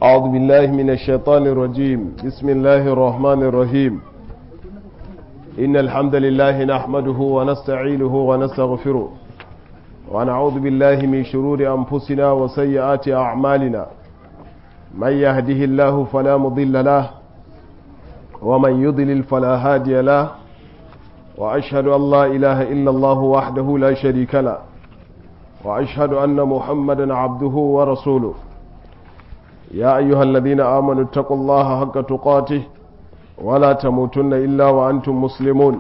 أعوذ بالله من الشيطان الرجيم بسم الله الرحمن الرحيم إن الحمد لله نحمده ونستعينه ونستغفره ونعوذ بالله من شرور أنفسنا وسيئات أعمالنا من يهده الله فلا مضل له ومن يضلل فلا هادي له وأشهد أن لا إله إلا الله وحده لا شريك له وأشهد أن محمدا عبده ورسوله يا أيها الذين آمنوا اتقوا الله حق تقاته ولا تموتن إلا وأنتم مسلمون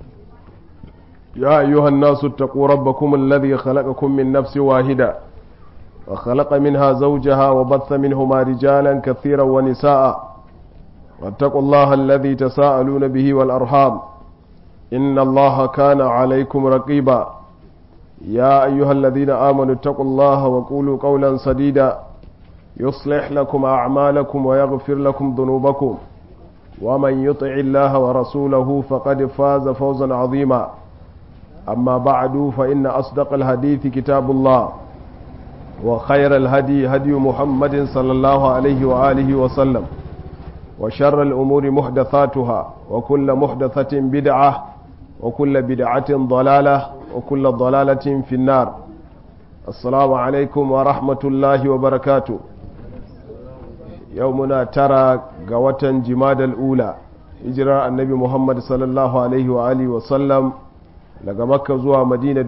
يا أيها الناس اتقوا ربكم الذي خلقكم من نفس واحدة وخلق منها زوجها وبث منهما رجالا كثيرا ونساء واتقوا الله الذي تساءلون به والأرحام إن الله كان عليكم رقيبا يا أيها الذين آمنوا اتقوا الله وقولوا قولا سديدا يصلح لكم أعمالكم ويغفر لكم ذنوبكم ومن يطع الله ورسوله فقد فاز فوزا عظيما أما بعد فإن أصدق الحديث كتاب الله وخير الهدي هدي محمد صلى الله عليه وآله وسلم وشر الأمور محدثاتها وكل محدثة بدعة وكل بدعة ضلالة وكل ضلالة في النار السلام عليكم ورحمة الله وبركاته يومنا ترى قوة جماد الأولى hijirar annabi muhammad sallallahu alaihi wa alihi wa sallam daga makka zuwa madina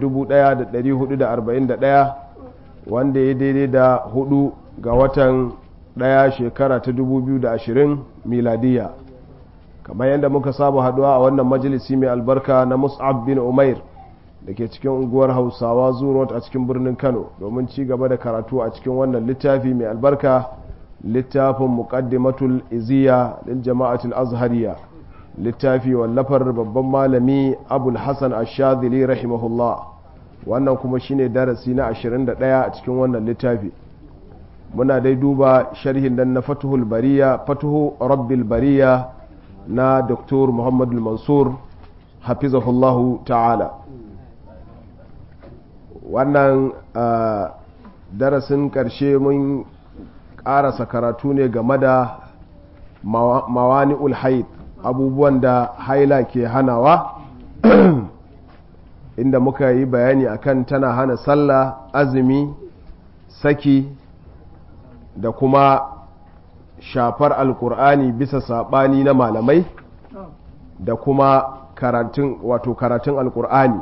1441 wanda ya daidai da hudu ga watan daya shekara ta 2020 miladiya kamar yadda muka saba haduwa a wannan majalisi mai albarka na mus'ab bin umair da ke cikin unguwar hausawa zurot a cikin birnin kano domin ci gaba da karatu a cikin wannan littafi mai albarka littafin muqaddimatul iziya lil jama'atul azhariya littafi wallafar babban malami abul hasan ash-shadhili rahimahullah wannan kuma shine darasi na 21 a cikin wannan littafi muna dai duba sharhin dan na fatuhul bariya fatuhu rabbil bariya na Dr. Muhammadu Mansur hafizahullahu ta'ala wannan darasin ƙarshe mun ƙarasa karatu ne game da mawani ulhaid abubuwan da haila ke hanawa inda muka yi bayani akan tana hana sallah azumi saki da kuma shafar alkur'ani bisa saɓani na malamai da kuma karatun wato karatun alkur'ani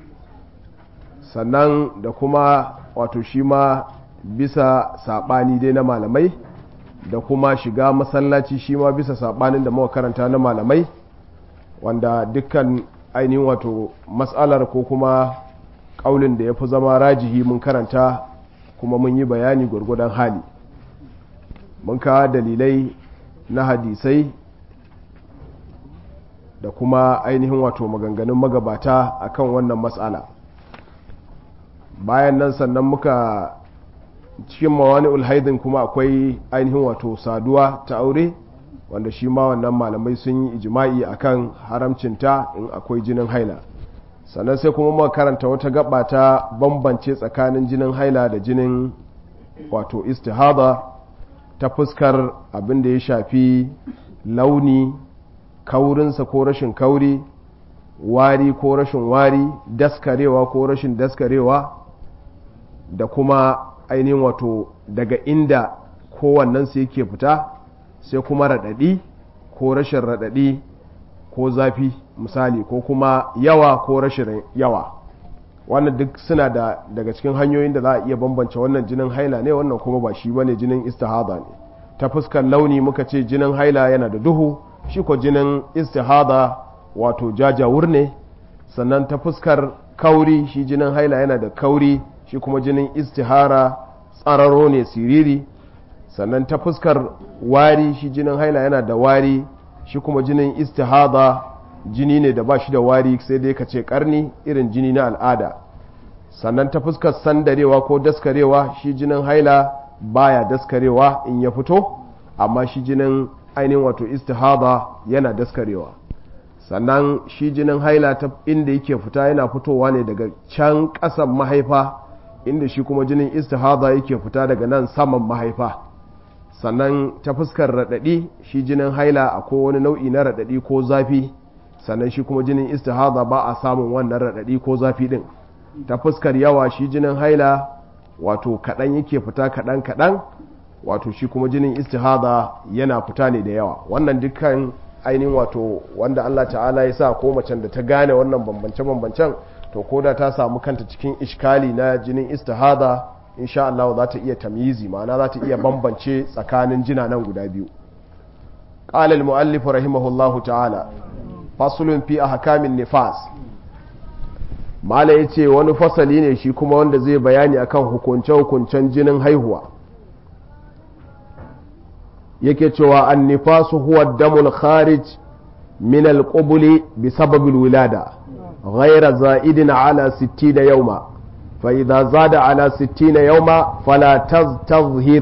sannan da kuma wato shi ma bisa saɓani dai na malamai da kuma shiga masallaci shi ma bisa saɓanin da muka karanta na malamai wanda dukkan ainihin wato matsalar ko kuma ƙaulin da ya fi zama rajihi mun karanta kuma mun yi bayani gwargwadon hali mun kawo dalilai na hadisai da kuma ainihin wato maganganun magabata akan wannan matsala bayan nan sannan muka cikin mawani ulhaidin kuma akwai ainihin wato saduwa ta aure wanda shi ma wannan malamai sun yi ijima'i akan haramcinta in akwai jinin haila sannan sai kuma muka karanta wata gaba ta bambance tsakanin jinin haila da jinin wato istihada ta fuskar abin da ya shafi launi kaurinsa ko rashin kauri wari ko rashin wari daskarewa ko rashin daskarewa da kuma ainihin wato daga inda kowannensu yake fita sai kuma raɗaɗi ko rashin raɗaɗi ko zafi misali ko kuma yawa ko rashin yawa wannan duk suna da daga cikin hanyoyin da za a iya bambance wannan jinin haila ne wannan kuma ba shi bane jinin istihada ne ta fuskar launi muka ce jinin haila yana da duhu shi ko jinin istihada wato jajawur ne sannan ta fuskar kauri shi jinin haila yana da kauri shi kuma jinin istihara tsararo ne siriri sannan ta fuskar wari shi jinin haila yana da wari shi kuma jinin istihada jini ne da ba shi da wari sai dai ka ce karni irin jini na al'ada sannan ta fuskar sandarewa ko daskarewa shi jinin haila baya daskarewa in ya fito amma shi jinin ainihin wato istihada yana daskarewa sannan shi jinin haila ta inda yake fita yana fitowa ne daga can ƙasan mahaifa inda shi kuma jinin istihada yake fita daga nan saman mahaifa sannan ta fuskar raɗaɗi shi jinin haila akwai wani nau'i na raɗaɗi ko zafi sannan shi kuma jinin istihada ba a samun wannan raɗaɗi ko zafi ɗin ta fuskar yawa shi jinin haila wato kaɗan yake fita kaɗan kaɗan wato shi kuma jinin istihada yana fita ne da yawa wannan dukkan ainihin wato wanda Allah ta'ala ya sa ko macen da ta gane wannan bambance-bambancen to ko da ta samu kanta cikin ishkali na jinin istihada insha Allah za ta iya tamyizi ma'ana za ta iya bambance tsakanin jina nan guda biyu qala al-muallif rahimahullahu ta'ala faslun fi ahkamin nifas mala yace wani fasali ne shi kuma wanda zai bayani akan hukunce-hukuncen jinin haihuwa yake cewa an-nifasu huwa ad-damul kharij min al-qubuli bi sabab al-wilada ghayra za'idin ala 60 yawma fa idha zada ala 60 yawma fala tazhir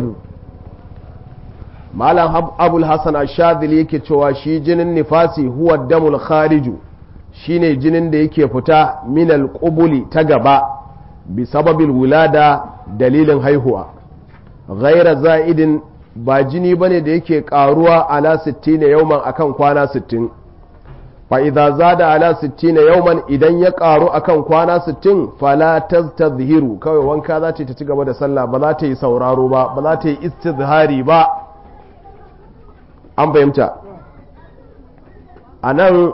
malam abul hasan ash-shadhili yake cewa shi jinin nifasi huwa ad-damul khariju shine jinin da yake fita min al-qubuli ta gaba bi sababil wulada dalilin haihuwa ghayra za'idin ba jini bane da yake karuwa ala 60 yawman akan kwana 60 fa idza zada ala 60 yawman idan ya karu akan kwana 60 fala tazhiru kawai wanka za ta ci gaba da sallah ba za ta yi sauraro ba ba za ta yi istizhari ba an fahimta anan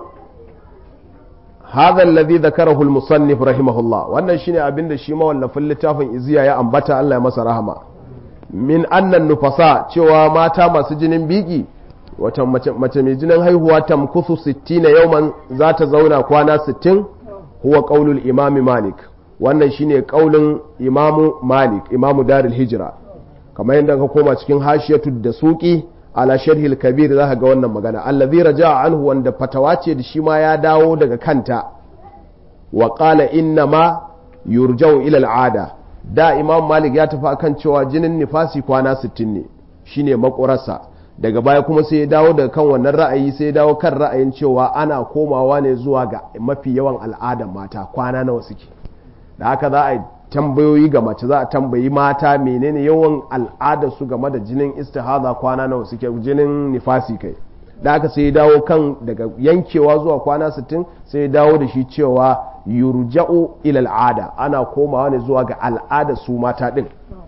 hadha alladhi dhakarahu al-musannif rahimahullah wannan shine abinda shi mawallafin littafin iziya ya ambata Allah ya masa rahama min annan nufasa cewa mata masu jinin biki wata mace mai jinin haihuwa tamkusu 60 yauman za ta zauna kwana 60 huwa qaulul imami malik wannan shine qaulin imamu malik imamu darul hijra kamar yadda ka koma cikin hashiyatu da suki ala sharhil kabir za ka ga wannan magana allazi raja'a anhu wanda fatawa ce da shi ma ya dawo daga kanta wa qala inna ma yurja'u ila al'ada da imam malik ya tafi akan cewa jinin nifasi kwana 60 ne shine makurarsa daga baya kuma sai ya dawo daga kan wannan ra'ayi sai ya dawo kan ra'ayin cewa ana komawa ne zuwa ga mafi yawan al'adan mata kwana nawa suke da haka za a tambayoyi ga mace za a tambayi mata menene yawan al'ada su game da jinin istihada kwana nawa suke jinin nifasi kai da haka sai ya dawo kan daga yankewa zuwa kwana 60 sai ya dawo da shi cewa yurja'u ila al'ada ana komawa ne zuwa ga al'ada su mata din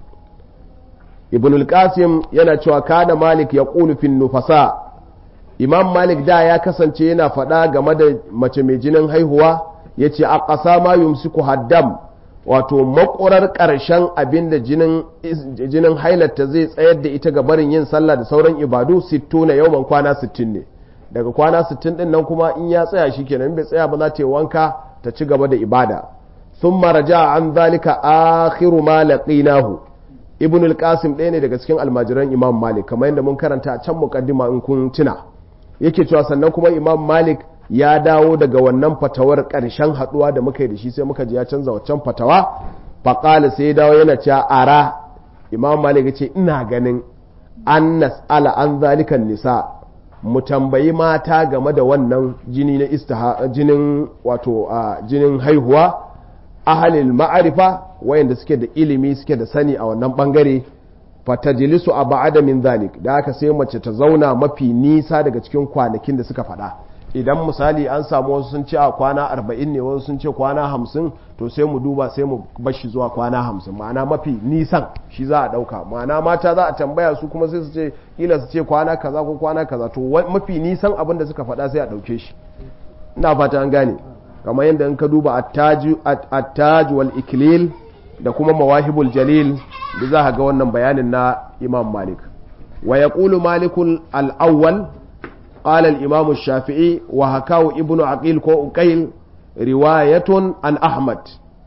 ibn al-qasim yana cewa kana malik ya fi nufasa imam malik da ya kasance yana faɗa game da mace mai jinin haihuwa ya ce a ƙasa ma yumsiku haddam wato makurar ƙarshen abin da jinin hailarta zai tsayar da ita ga barin yin sallah da sauran ibadu sitto na yawman kwana sittin ne daga kwana sittin din nan kuma in ya tsaya shi kenan bai tsaya ba za ta yi wanka ta ci gaba da ibada sun maraja an zalika akhiru ma laqinahu ibn al-qasim ɗaya ne daga cikin almajiran imam malik kamar yadda mun karanta a can muqaddima in kun tuna yake cewa sannan kuma imam malik ya dawo daga wannan fatawar ƙarshen haɗuwa da muka yi da shi sai muka ji ya canza waccan fatawa faƙala sai ya dawo yana cewa ara imam malik ya ce ina ganin an nas'ala an zalikan nisa mu tambayi mata game da wannan jini na istiha jinin wato jinin haihuwa ahalil ma'arifa wayanda suke da ilimi suke da sani a wannan bangare fatajilisu a ba'ada min zalik da aka sai mace ta zauna mafi nisa daga cikin kwanakin da suka faɗa idan misali an samu wasu sun ce a kwana arba'in ne wasu sun ce kwana hamsin to sai mu duba sai mu bashi zuwa kwana hamsin ma'ana mafi nisan shi za a ɗauka ma'ana mata za a tambaya su kuma sai su ce kila su ce kwana kaza ko kwana kaza to mafi nisan abin da suka faɗa sai a ɗauke shi ina fata an gane kamar yadda in ka duba attaj wal iklil da kuma mawahibul jalil da za ga wannan bayanin na imam malik wa yaqulu malikul al-awwal قال الإمام الشافعي وهكاه ابن عقيل كو أقيل رواية عن أحمد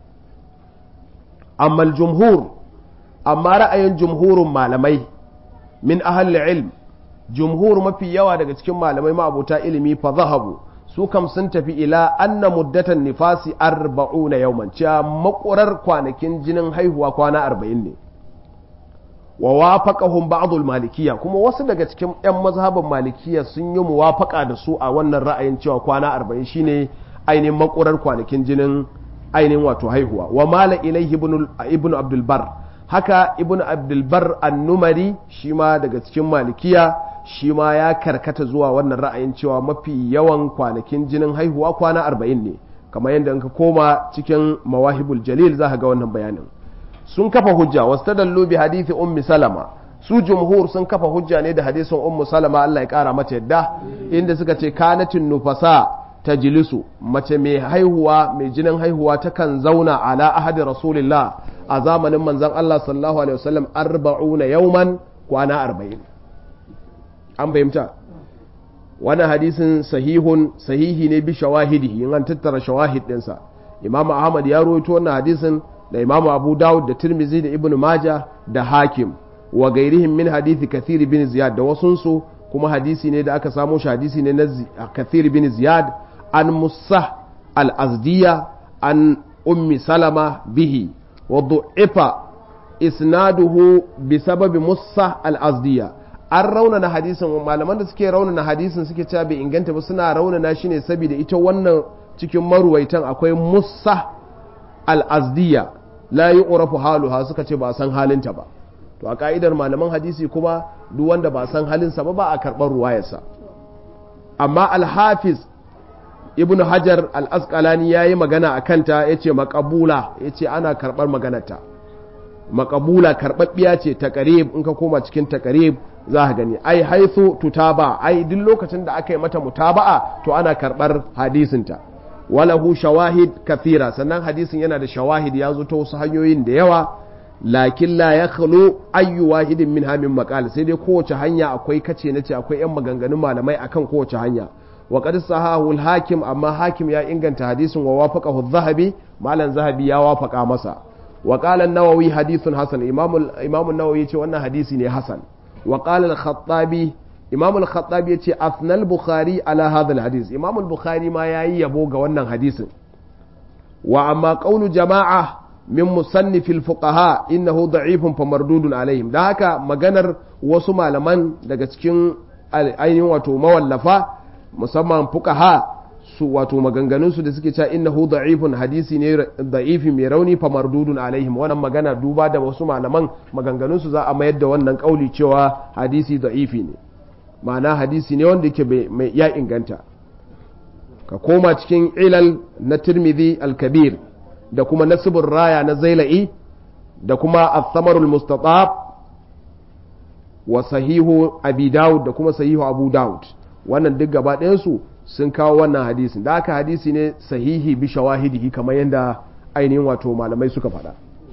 أما الجمهور أما رأي جمهور malamai من أهل العلم جمهور ما في يوا daga cikin malamai ma abuta ilimi fa zahabu su kam sun tafi ila anna muddatan nifasi 40 yawman cewa makurar kwanakin jinin haihuwa kwana 40 ne wa wafaqahum ba'dul malikiyya kuma wasu daga cikin yan mazhaban malikiyya sun yi muwafaqa da su a wannan ra'ayin cewa kwana 40 shine ainihin makurar kwanakin jinin ainihin wato haihuwa wa mala ilaihi ibn ibn abdul bar haka ibn abdulbar annumari shi ma daga cikin malikiya shi ma ya karkata zuwa wannan ra'ayin cewa mafi yawan kwanakin jinin haihuwa kwana arba'in ne kamar yadda in ka koma cikin mawahibul jalil za ka ga wannan bayanin sun kafa hujja wasu ta bi hadithi ummi salama su jumhur sun kafa hujja ne da hadisin ummu salama Allah ya kara mata yadda inda suka ce kanatin nufasa ta jilisu mace mai haihuwa mai jinin haihuwa takan zauna ala ahadi rasulillah a zamanin manzon Allah sallallahu alaihi wasallam arba'una yauman kwana arba'in an fahimta wannan hadisin sahihun sahihi ne bi shawahidihi in an tattara shawahid ɗinsa imamu ahmad ya rawaito wannan hadisin da imamu abu dawud da tirmizi da ibnu maja da hakim wa gairihim min hadithi kathir bin ziyad da wasunsu kuma hadisi ne da aka samo shi hadisi ne na kathir bin ziyad an musa al-azdiya an ummi salama bihi wa du'ifa isnaduhu bi sababi musa al-azdiya an raunana hadisin malaman da suke raunana hadisin suke cewa bai inganta ba suna raunana shi ne saboda ita wannan cikin maruwaitan akwai musa al-azdiya la yu'rafu haluha suka ce ba san halinta ba to a ka'idar malaman hadisi kuma duk wanda ba san halinsa ba ba a karɓar ruwayarsa amma al-hafiz ibnu hajar al-asqalani yayi magana a kanta yace maqabula yace ana karɓar maganarta makabula karɓaɓɓiya ce ta ƙarib in ka koma cikin ta ƙarib za ka gani ai haithu tutaba ai duk lokacin da aka yi mata mutaba'a to ana karɓar hadisinta walahu shawahid kathira sannan hadisin yana da shawahid ya zo ta wasu hanyoyin da yawa lakin la ya khalo ayyu wahidin min hamin maqal sai dai kowace hanya akwai kace nace akwai yan maganganun malamai akan kowace hanya wa qad sahahu al-hakim amma hakim ya inganta hadisin wa wafaqahu adh-dhahabi malan zahabi ya wafaka masa وقال النووي حديث حسن امام امام النووي yace wannan hadisi ne hasan وقال الخطابي امام الخطابي yace afna al-bukhari ala hadha al-hadith imam al-bukhari ma yayi yabo ga wannan hadisin wa amma qawlu jama'a min musannif al-fuqaha innahu da'ifun fa mardudun alaihim da haka maganar wasu malaman daga cikin ainihin wato mawallafa musamman fuqaha su wato maganganunsu da suke cewa innahu da'ifun hadisi ne da'ifi mai rauni fa mardudun alaihim wannan magana duba da wasu malaman maganganunsu za a mayar da wannan kauli cewa hadisi da'ifi ne ma'ana hadisi ne wanda yake mai ya inganta ka koma cikin ilal na tirmidhi al-kabir da kuma nasibur raya na zaila'i da kuma al-thamarul mustatab wa sahihu abi daud da kuma sahihu abu daud wannan duk gaba ɗayansu sun kawo wannan hadisin da aka hadisi ne sahihi bi shawahidihi kamar yadda ainihin wato malamai suka faɗa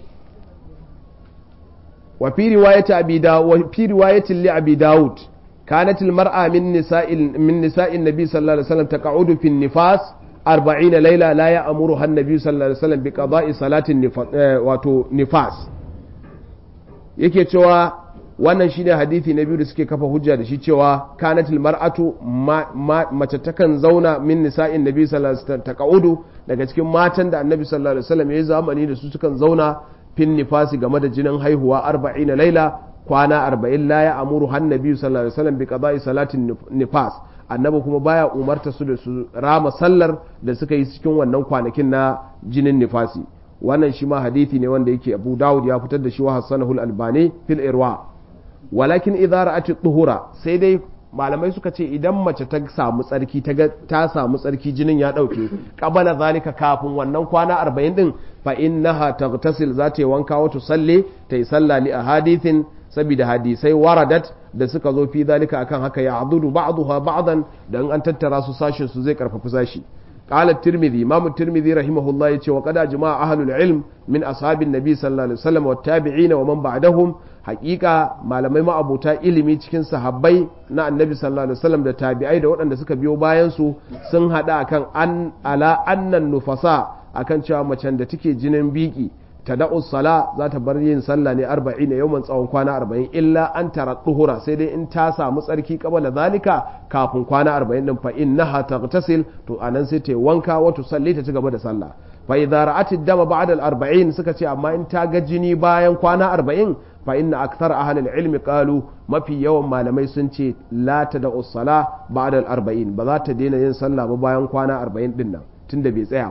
wa fi riwayati abi dawud wa fi riwayatin li abi dawud kanat al mar'a min nisa'il min nisa'in nabi sallallahu alaihi wasallam taq'udu fi nifas 40 layla la ya'muru an nabi sallallahu alaihi wasallam bi qada'i salatin wato nifas yake cewa wannan shine hadisi na biyu da suke kafa hujja da shi cewa kanatil mar'atu mace takan zauna min nisa'in nabi sallallahu alaihi wasallam taqaudu daga cikin matan da annabi sallallahu alaihi wasallam ya zamani da su sukan zauna fin nifasi game da jinin haihuwa 40 laila kwana 40 la ya amuru han nabi sallallahu alaihi wasallam bi qada'i salatin nifas annabi kuma baya umarta su da su rama sallar da suka yi cikin wannan kwanakin na jinin nifasi wannan shi ma hadisi ne wanda yake Abu Dawud ya fitar da shi wa Hassanahu al-Albani fil Irwa walakin idza ra'at tuhura sai dai malamai suka ce idan mace ta samu tsarki ta ta samu tsarki jinin ya dauke qabala zalika kafin wannan kwana 40 din fa innaha taghtasil za ta yi wanka wa tusalli ta yi sallah li ahadithin saboda hadisai waradat da suka zo fi zalika akan haka ya adudu ba'daha ba'dan dan an tattara su sashin su zai karfafi sashi قال الترمذي امام الترمذي رحمه الله يتي وقد اجمع اهل العلم من اصحاب النبي صلى الله عليه وسلم والتابعين ومن بعدهم حقيقه malamai ma'abuta ilimi cikin sahabbai na annabi sallallahu alaihi wasallam da tabi'ai da waɗanda suka biyo bayan su sun hada akan an ala annan nufasa akan cewa macen da take jinin biki tada'u sala za ta bar yin sallah ne 40 yawan tsawon kwana 40 illa an tara duhura sai dai in ta samu tsarki kabala zalika kafin kwana 40 din fa innaha taghtasil to anan sai ta wanka wa tusalli ta ci gaba da sallah fa idza ra'at dama ba'da al-40 suka ce amma in ta ga jini bayan kwana 40 fa inna akthar ahli al-ilmi qalu mafi yawan malamai sun ce la tada'u sala ba'da al-40 ba za ta daina yin sallah ba bayan kwana 40 din nan tunda bai tsaya ba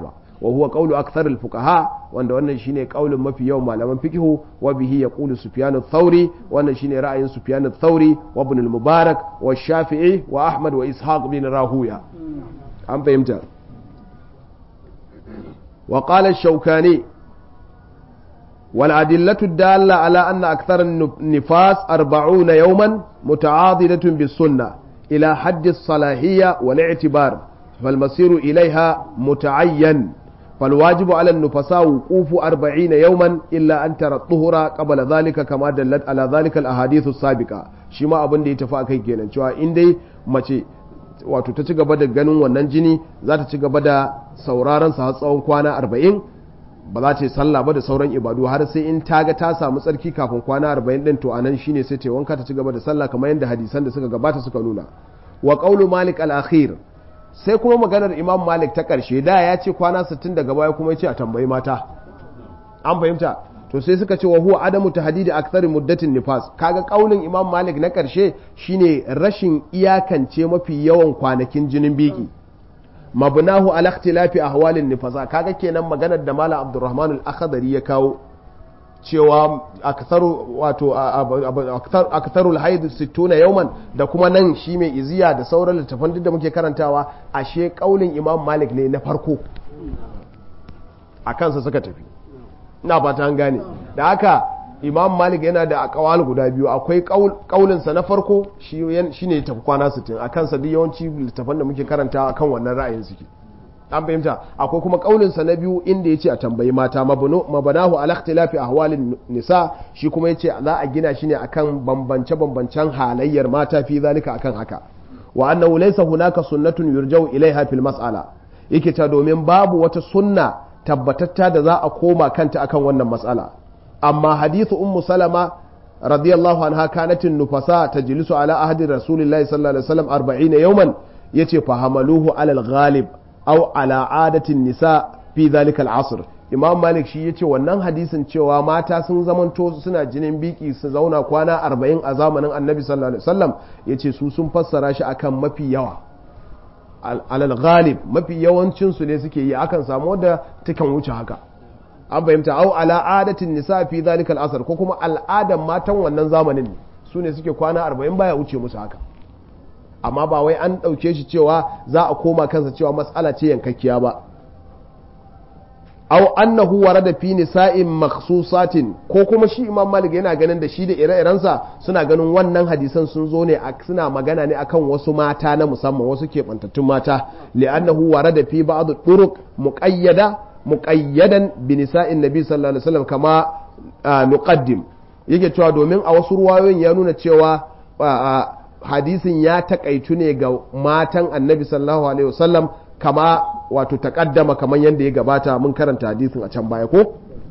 wa huwa qawlu akthar al fuqaha wanda wannan shine qaulin mafi yawan malaman fiqhu wa bihi yaqulu sufyan ath-thawri wannan shine ra'ayin sufyan ath-thawri wa ibn al-mubarak wa shafi'i wa ahmad wa ishaq bin rahuya an fahimta wa qala ash-shawkani والأدلة الدالة على أن أكثر النفاس أربعون يوما متعاضدة بالسنة إلى حد الصلاحية والاعتبار فالمسير إليها متعين فالواجب على النفساء وقوف أربعين يوما إلا أن ترى الطهر قبل ذلك كما دلت على ذلك الأحاديث السابقة شما أبن دي تفاكي كينا شوى إندي mace wato ta ci gaba da ganin wannan jini za ta ci gaba da sauraron sa har tsawon kwana arba'in ba za ta yi sallah ba da sauran ibadu har sai in ta ga ta samu tsarki kafin kwana arba'in din to anan shine sai ta wanka ta ci gaba da sallah kamar yadda hadisan da suka gabata suka nuna wa qawlu malik al-akhir sai kuma maganar imam malik ta karshe da ya ce kwana 60 daga baya kuma ya ce a tambayi mata an fahimta to sai suka ce wa huwa adamu tahdidi akthari muddatin nifas kaga kaulin imam malik na karshe shine rashin iyakance mafi yawan kwanakin jinin biki mabnahu ala ikhtilafi ahwalin nifasa kaga kenan maganar da malam abdurrahman al-akhdari ya kawo cewa aktharu wato aktharu al-haid 60 yawman da kuma nan shi mai iziya da sauran littafan duk da muke karantawa ashe kaulin imam malik ne na farko a kansa suka tafi ina fata an gane da haka imam malik yana da akawal guda biyu akwai kaulinsa na farko shi ne tafi kwana 60 a kansa duk yawanci littafan da muke karanta a kan wannan ra'ayin suke an fahimta akwai kuma kaulinsa na biyu inda ya ce a tambayi mata mabanahu ala ikhtilafi ahwalin nisa shi kuma ya ce za a gina shi ne akan bambance bambancen halayyar mata fi zalika akan haka wa annahu laysa hunaka sunnatun yurja'u ilaiha fil mas'ala yake ta domin babu wata sunna tabbatatta da za a koma kanta akan wannan mas'ala amma hadithu ummu salama radiyallahu anha kanatin nufasa tajlisu ala ahdi rasulillahi sallallahu alaihi wasallam 40 yawman yace fa hamaluhu ala al-ghalib aw ala adatin nisa fi dhalika al-asr imam malik shi yace wannan hadisin cewa mata sun zamanto suna jinin biki su zauna kwana 40 a zamanin annabi sallallahu alaihi wasallam yace su sun fassara shi akan mafi yawa alal ghalib mafi yawancin su ne suke yi akan samu da takan wuce haka an fahimta au ala adatin nisa fi zalikal asar ko kuma al'adan matan wannan zamanin ne su ne suke kwana arba'in baya wuce musu haka amma ba wai an ɗauke shi cewa za a koma kansa cewa matsala ce yankakkiya ba au annahu warada fi nisa'in makhsusatin ko kuma shi imam malik yana ganin da shi da ire-irensa suna ganin wannan hadisan sun zo ne suna magana ne akan wasu mata na musamman wasu keɓantattun mata li'annahu warada fi ba'd turuq muqayyada muqayyadan bi nisa'in nabi sallallahu alaihi wasallam kama nuqaddim yake cewa domin a wasu ruwayoyin ya nuna cewa hadisin ya takaitu ne ga matan annabi sallallahu alaihi wasallam kama wato takaddama kamar yadda ya gabata mun karanta hadisin a can baya ko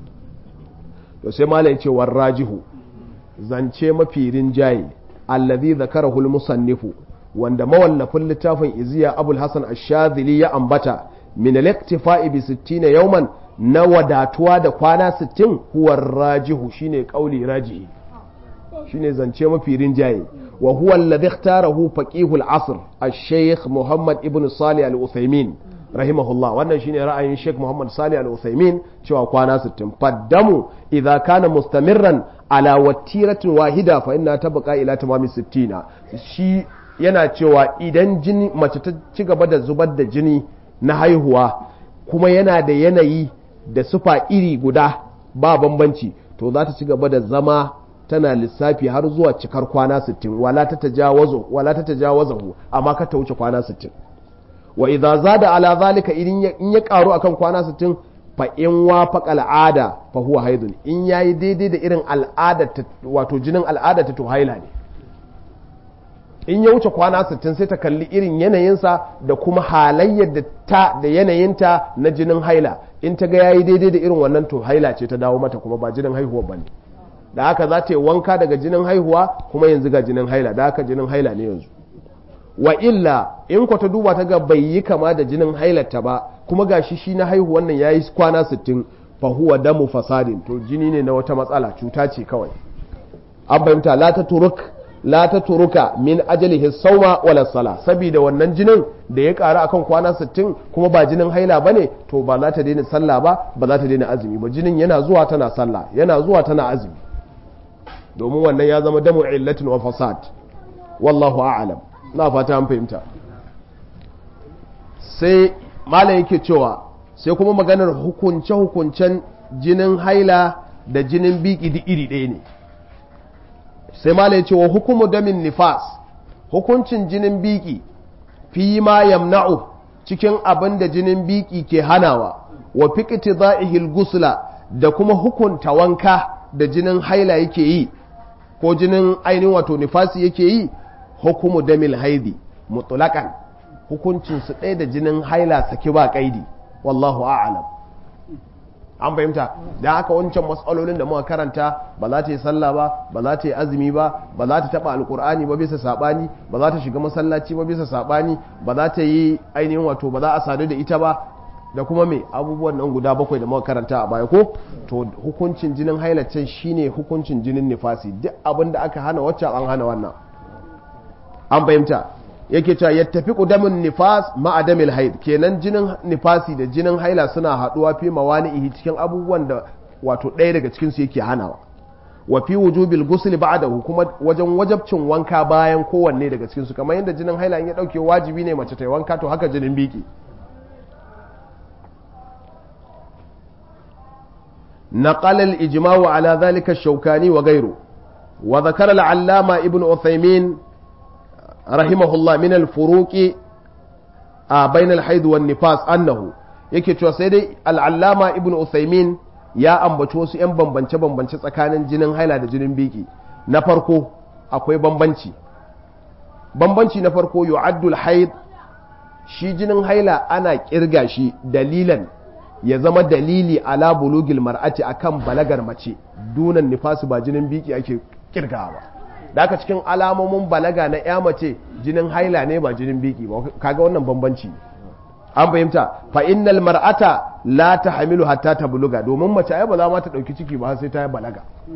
to sai malai ce rajihu zance mafi rinjaye allazi zakarahu al-musannifu wanda mawallafin littafin iziya abul hasan ash-shadhili ya ambata min al-iktifa'i bi 60 yawman na wadatuwa da kwana 60 huwa rajihu shine kauli rajihi shine zance mafi rinjaye wa huwa alladhi ikhtarahu faqih al-asr al-shaykh Muhammad ibn Salih al-Uthaymeen rahimahullah wannan shine ra'ayin Sheikh Muhammad Salih al-Uthaymeen cewa kwana 60 faddamu idza kana mustamirran ala watiratin wahida fa inna tabqa ila tamami 60 shi yana cewa idan jini mace ta ci gaba da zubar da jini na haihuwa kuma yana da yanayi da sufa iri guda ba bambanci to za ta ci gaba da zama tana lissafi har zuwa cikar kwana 60 wala ta tajawazu wala ta tajawazahu amma ka ta wuce kwana 60 wa idza zada ala zalika idan in ya karu akan kwana 60 fa in wafaqa al'ada fa huwa haidun in yayi daidai da irin al'ada wato jinin al'ada ta to haila ne in ya wuce kwana 60 sai ta kalli irin yanayinsa da kuma halayyar da ta da yanayinta na jinin haila in ta ga yayi daidai da irin wannan to haila ce ta dawo mata kuma ba jinin haihuwa bane da haka za ta yi wanka daga jinin haihuwa kuma yanzu ga jinin haila da haka jinin haila ne yanzu wa illa in ta duba ta ga bai yi kama da jinin hailarta ba kuma ga shi shi na haihuwan nan yayi kwana 60 fa huwa damu fasadin to jini ne na wata matsala cuta ce kawai an fahimta la ta turuk la ta turuka min ajalihi sauma wala sala saboda wannan jinin da ya ƙaru akan kwana 60 kuma ba jinin haila bane to ba za ta daina sallah ba ba za ta daina azumi ba jinin yana zuwa tana sallah yana zuwa tana azumi domin wannan ya zama damu illatin wa fasad wallahu a'lam na fata an fahimta sai malam yake cewa sai kuma maganar hukunce hukuncen jinin haila da jinin biki duk iri ɗaya ne sai malam ya ce wa hukumu damin nifas hukuncin jinin biki fi ma yamna'u cikin abin da jinin biki ke hanawa wa fiqti za'ihil gusla da kuma hukunta wanka da jinin haila yake yi ko jinin ainihin wato nifasi yake yi hukumu damil haidi mutlaqan hukuncin su ɗaya da jinin haila saki ba kaidi wallahu a'lam an fahimta da haka wancan matsalolin da muka karanta ba za ta yi sallah ba ba za ta yi azumi ba ba za ta taba alkur'ani ba bisa sabani ba za ta shiga masallaci ba bisa sabani ba za ta yi ainihin wato ba za a sadu da ita ba da kuma me abubuwan nan guda bakwai da muka karanta a baya ko to hukuncin jinin hailacen shine hukuncin jinin nifasi duk abin da aka hana wacce an hana wannan an fahimta yake cewa ya tafi ƙudamin nifas ma'adamil haid kenan jinin nifasi da jinin haila suna haɗuwa fi mawani'ihi cikin abubuwan da wato ɗaya daga cikinsu yake hanawa wa fi wujubil ghusl ba'dahu kuma wajen wajabcin wanka bayan kowanne daga cikinsu kamar yadda jinin haila in ya dauke wajibi ne mace ta yi wanka to haka jinin biki نقل الإجماع على ذلك الشوكاني وغيره وذكر العلامة ابن عثيمين رحمه الله من الفروق بين الحيض والنفاس أنه yake cewa sai dai al'allama ibn Uthaymin ya ambaci wasu 'yan bambance-bambance tsakanin jinin haila da jinin biki na farko akwai bambanci bambanci na farko yu'addul haid shi jinin haila ana kirga shi dalilan ya zama dalili ala bulugil mar'ati akan balagar mace dunan nifasi ba jinin biki ake kirgawa ba da aka cikin alamomin balaga na ya mace jinin haila ne ba jinin biki ba kaga wannan bambanci an fahimta fa innal mar'ata la tahmilu hatta tabluga domin mace ai ba za ma ta dauki ciki ba sai ta yi balaga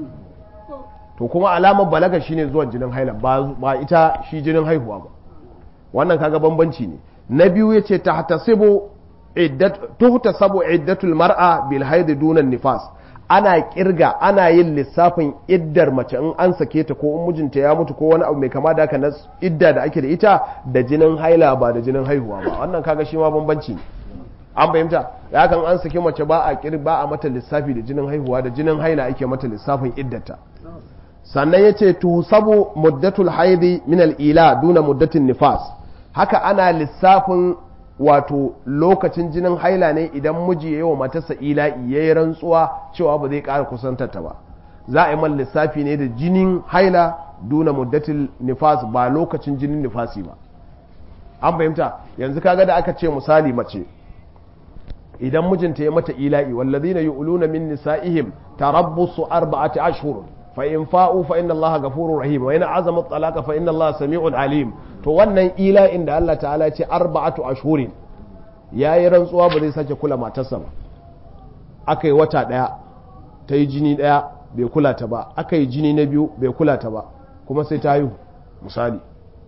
to kuma alamar balaga shine zuwan jinin haila ba ita shi jinin haihuwa ba wannan kaga bambanci ne na biyu yace tahtasibu iddat tuhtasabu iddatul mar'a bil haid duna nifas ana kirga ana yin lissafin iddar mace in an sake ta ko in mijinta ya mutu ko wani abu mai kama da haka na idda da ake da ita da jinin haila ba da jinin haihuwa ba wannan kaga shi ma bambanci ne an fahimta da hakan an sake mace ba a kir ba a mata lissafi da jinin haihuwa da jinin haila ake mata lissafin iddata sannan yace tusabu muddatul haidi min al ila duna muddatin nifas haka ana lissafin wato lokacin jinin haila ne idan miji ya yi wa matarsa ila'i ya yi rantsuwa cewa ba zai ƙara kusantar ta ba za a yi man lissafi ne da jinin haila duna muddatil nifas ba lokacin jinin nifasi ba an fahimta yanzu kaga da aka ce misali mace idan mijinta ya mata ila'i wallazina yu'luna min nisa'ihim tarabbusu arba'ati ashhur fa in fa'u fa inna allaha ghafurur rahim wa in azama talaqa fa inna allaha sami'un alim to wannan ila'in da Allah ta'ala ce arba'atu ashhurin yayi rantsuwa ba zai sake kula matarsa ba akai wata daya ta yi jini daya bai kula ta ba akai jini na biyu bai kula ta ba kuma sai ta haihu misali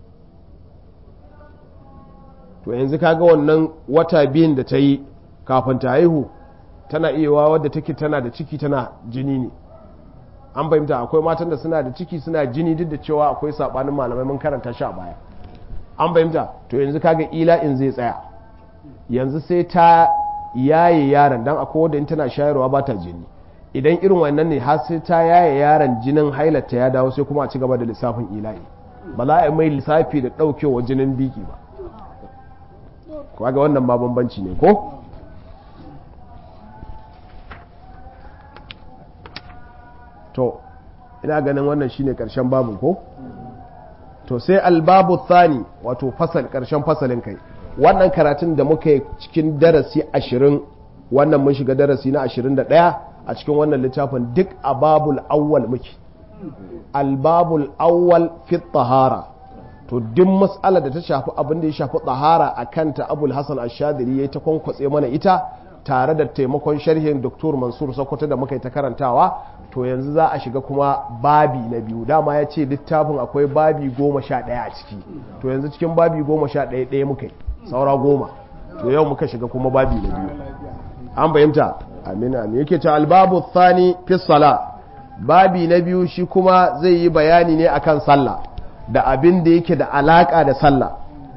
to yanzu kaga wannan wata biyun da ta yi kafin ta haihu tana iya wadda take tana da ciki tana jini ne an fahimta akwai matan da suna da ciki suna jini duk da cewa akwai sabanin malamai mun karanta shi a baya an fahimta to yanzu kaga ila in zai tsaya yanzu sai ta yaye yaron dan akwai wanda in tana shayarwa ba ta jini idan irin wannan ne har sai ta yaye yaron jinin hailata ya dawo sai kuma a ci gaba da lissafin ila'i ba za a yi mai lissafi da daukewa jinin biki ba kaga wannan ma bambanci ne ko to ina ganin wannan shine karshen babu ko to sai albabu thani wato fasal karshen fasalin kai wannan karatun da muka yi cikin darasi ashirin wannan mun shiga darasi na ashirin da ɗaya a cikin wannan littafin duk a babul awwal muke albabul awwal fi tahara to duk mas'ala da ta shafi abin da ya shafi tahara a kanta abul hasan ashadiri ya ta kwankwatse mana ita tare da taimakon sharhin Dr. Mansur Sokoto da muka yi ta karantawa to yanzu za a shiga kuma babi na biyu dama ya ce littafin akwai babi goma sha ɗaya a ciki to yanzu cikin babi goma sha ɗaya ɗaya muka yi saura goma to yau muka shiga kuma babi na biyu an fahimta amina ne yake ce albabu thani fi sala babi na biyu shi kuma zai yi bayani ne akan sallah da abin da yake da alaka da sallah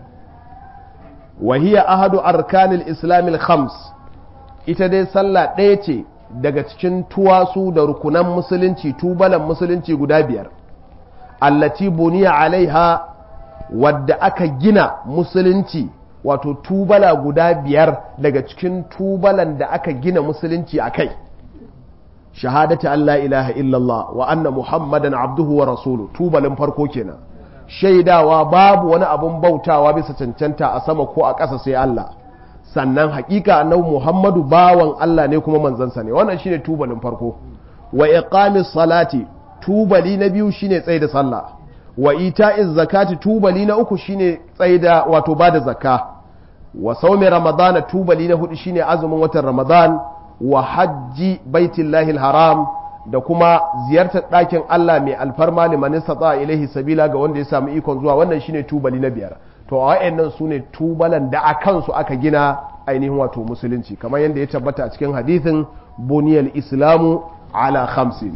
wahiya ahadu arkanil islamil khams ita dai sallah ɗaya ce daga cikin tuwasu da rukunan musulunci tubalan musulunci guda biyar allati buniya alaiha wadda aka gina musulunci wato tubala guda biyar daga cikin tubalan da aka gina musulunci a kai shahadati Allah ilaha illallah wa anna muhammadan abduhu wa rasulu tubalin farko kenan shaidawa babu wani abun bautawa bisa cancanta a sama ko a ƙasa sai Allah sannan hakika annabi muhammadu bawan Allah ne kuma manzansa ne wannan shine tubalin farko wa iqamis salati tubali na biyu shine tsaye da sallah wa ita'iz zakati tubali na uku shine tsaida wato bada zakka wa saumi ramadana tubali na hudu shine azumin watan ramadan wa hajji baitillahi haram da kuma ziyartar ɗakin Allah mai alfarma liman istata ilaihi sabila ga wanda ya samu ikon zuwa wannan shine tubali na biyar to a wayannan sune tubalan da a kansu aka gina ainihin wato musulunci kamar yadda ya tabbata a cikin hadithin buniyal islamu ala khamsin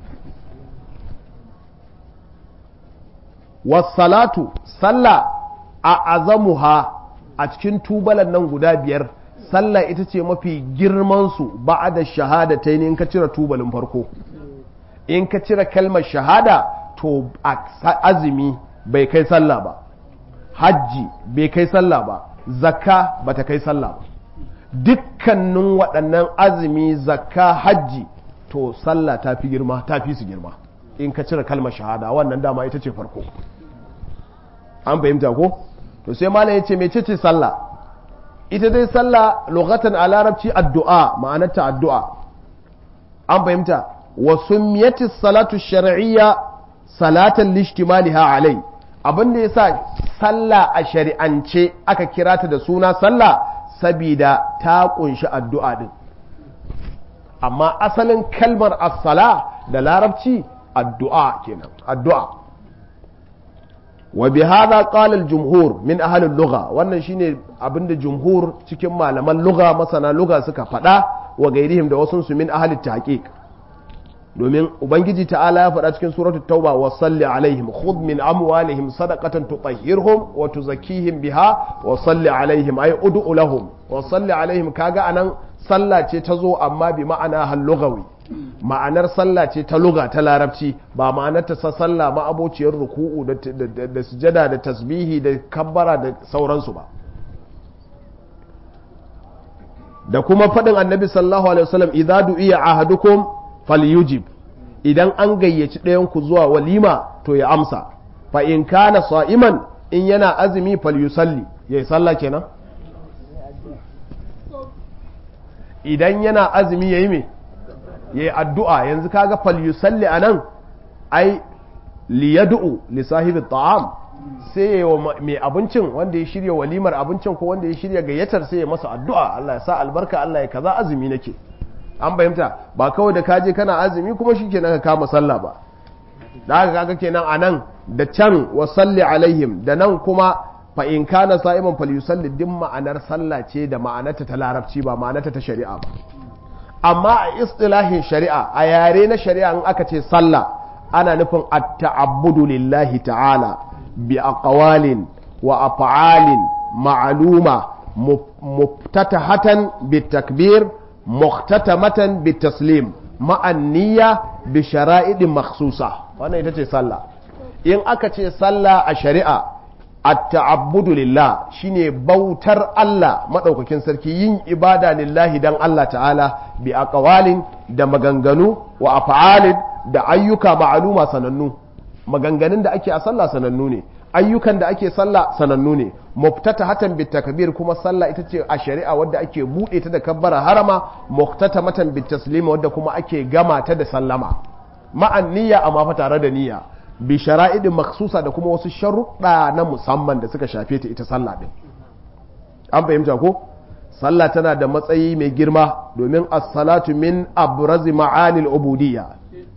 wasalatu sallah a azamuha a cikin tubalan nan guda biyar sallah ita ce mafi girmansu ba da shahada ta in ka cire tubalin farko in ka cire kalmar shahada to azumi bai kai sallah ba hajji bai kai sallah ba zakka ba ta kai sallah ba dukkanin waɗannan azumi zakka hajji to sallah ta fi girma ta fi su girma in ka cire kalmar shahada wannan dama ita ce farko an fahimta ko to sai malam yace mece ce sallah ita dai sallah lughatan a larabci addu'a ma'anarta addu'a an fahimta wa summiyati salatu shar'iyya salatan lishtimaliha alai abin da yasa sallah a shari'ance aka kira ta da suna sallah sabida ta kunshi addu'a din amma asalin kalmar as-sala da larabci addu'a kenan addu'a wa bi hadha qala al-jumhur min ahli al-lugha wannan shine abinda jumhur cikin malaman lugha masana lugha suka faɗa wa gairihim da wasu su min ahli tahqiq domin ubangiji ta'ala ya faɗa cikin suratu tauba wa salli alaihim khudh min amwalihim sadaqatan tutahhirhum wa tuzakkihim biha wa salli alaihim ay ud'u lahum wa salli alaihim kaga anan sallah ce ta zo amma bi ma'ana hal lughawi ma'anar sallah ce ta luga ta larabci ba ma'anar ta sallah ma abociyar ruku'u da sujada da tasbihi da kabbara da sauransu ba da kuma faɗin annabi sallallahu alaihi wasallam idza du'iya ahadukum falyujib idan an gayyaci ɗayan ku zuwa walima to ya amsa fa in kana sa'iman in yana azumi falyusalli yayi sallah kenan idan yana azumi yayi me yayi addu'a yanzu kaga falyusalli anan ai liyad'u li sahibi ta'am sai ya wa mai abincin wanda ya shirya walimar abincin ko wanda ya shirya gayyatar sai ya masa addu'a Allah ya sa albarka Allah ya kaza azumi nake an fahimta ba kawai da kaje kana azumi kuma shikenan ka kama sallah ba da haka kaga kenan anan da can wa salli alaihim da nan kuma fa in kana sa'iman falyusalli din ma'anar sallah ce da ma'anarta ta larabci ba ma'anarta ta shari'a ba amma a istilahin shari'a a yare na shari'a in aka ce sallah ana nufin at-ta'abbudu lillahi ta'ala bi aqwalin wa af'alin ma'luma muftatahatan bit takbir muhtatamatan bit taslim ma'an niyya bi shara'idin makhsusa wannan ita ce sallah in aka ce sallah a shari'a at-ta'abbudu lillah shine bautar Allah madaukakin sarki yin ibada lillahi dan Allah ta'ala bi aqwalin da maganganu wa af'alin da ayyuka ma'aluma sanannu maganganun da ake a sallah sanannu ne ayyukan da ake sallah sanannu ne muftata hatan bit takbir kuma sallah ita ce a shari'a wadda ake bude ta da kabbara harama muftata matan bit taslima wadda kuma ake gama ta da sallama ma'an niyya amma fa tare da niyya bi shara'idin maksusa da kuma wasu sharuɗa na musamman da suka shafe ta ita sallah din an fahimta ko sallah tana da matsayi mai girma domin as-salatu min abrazi ma'anil ubudiyya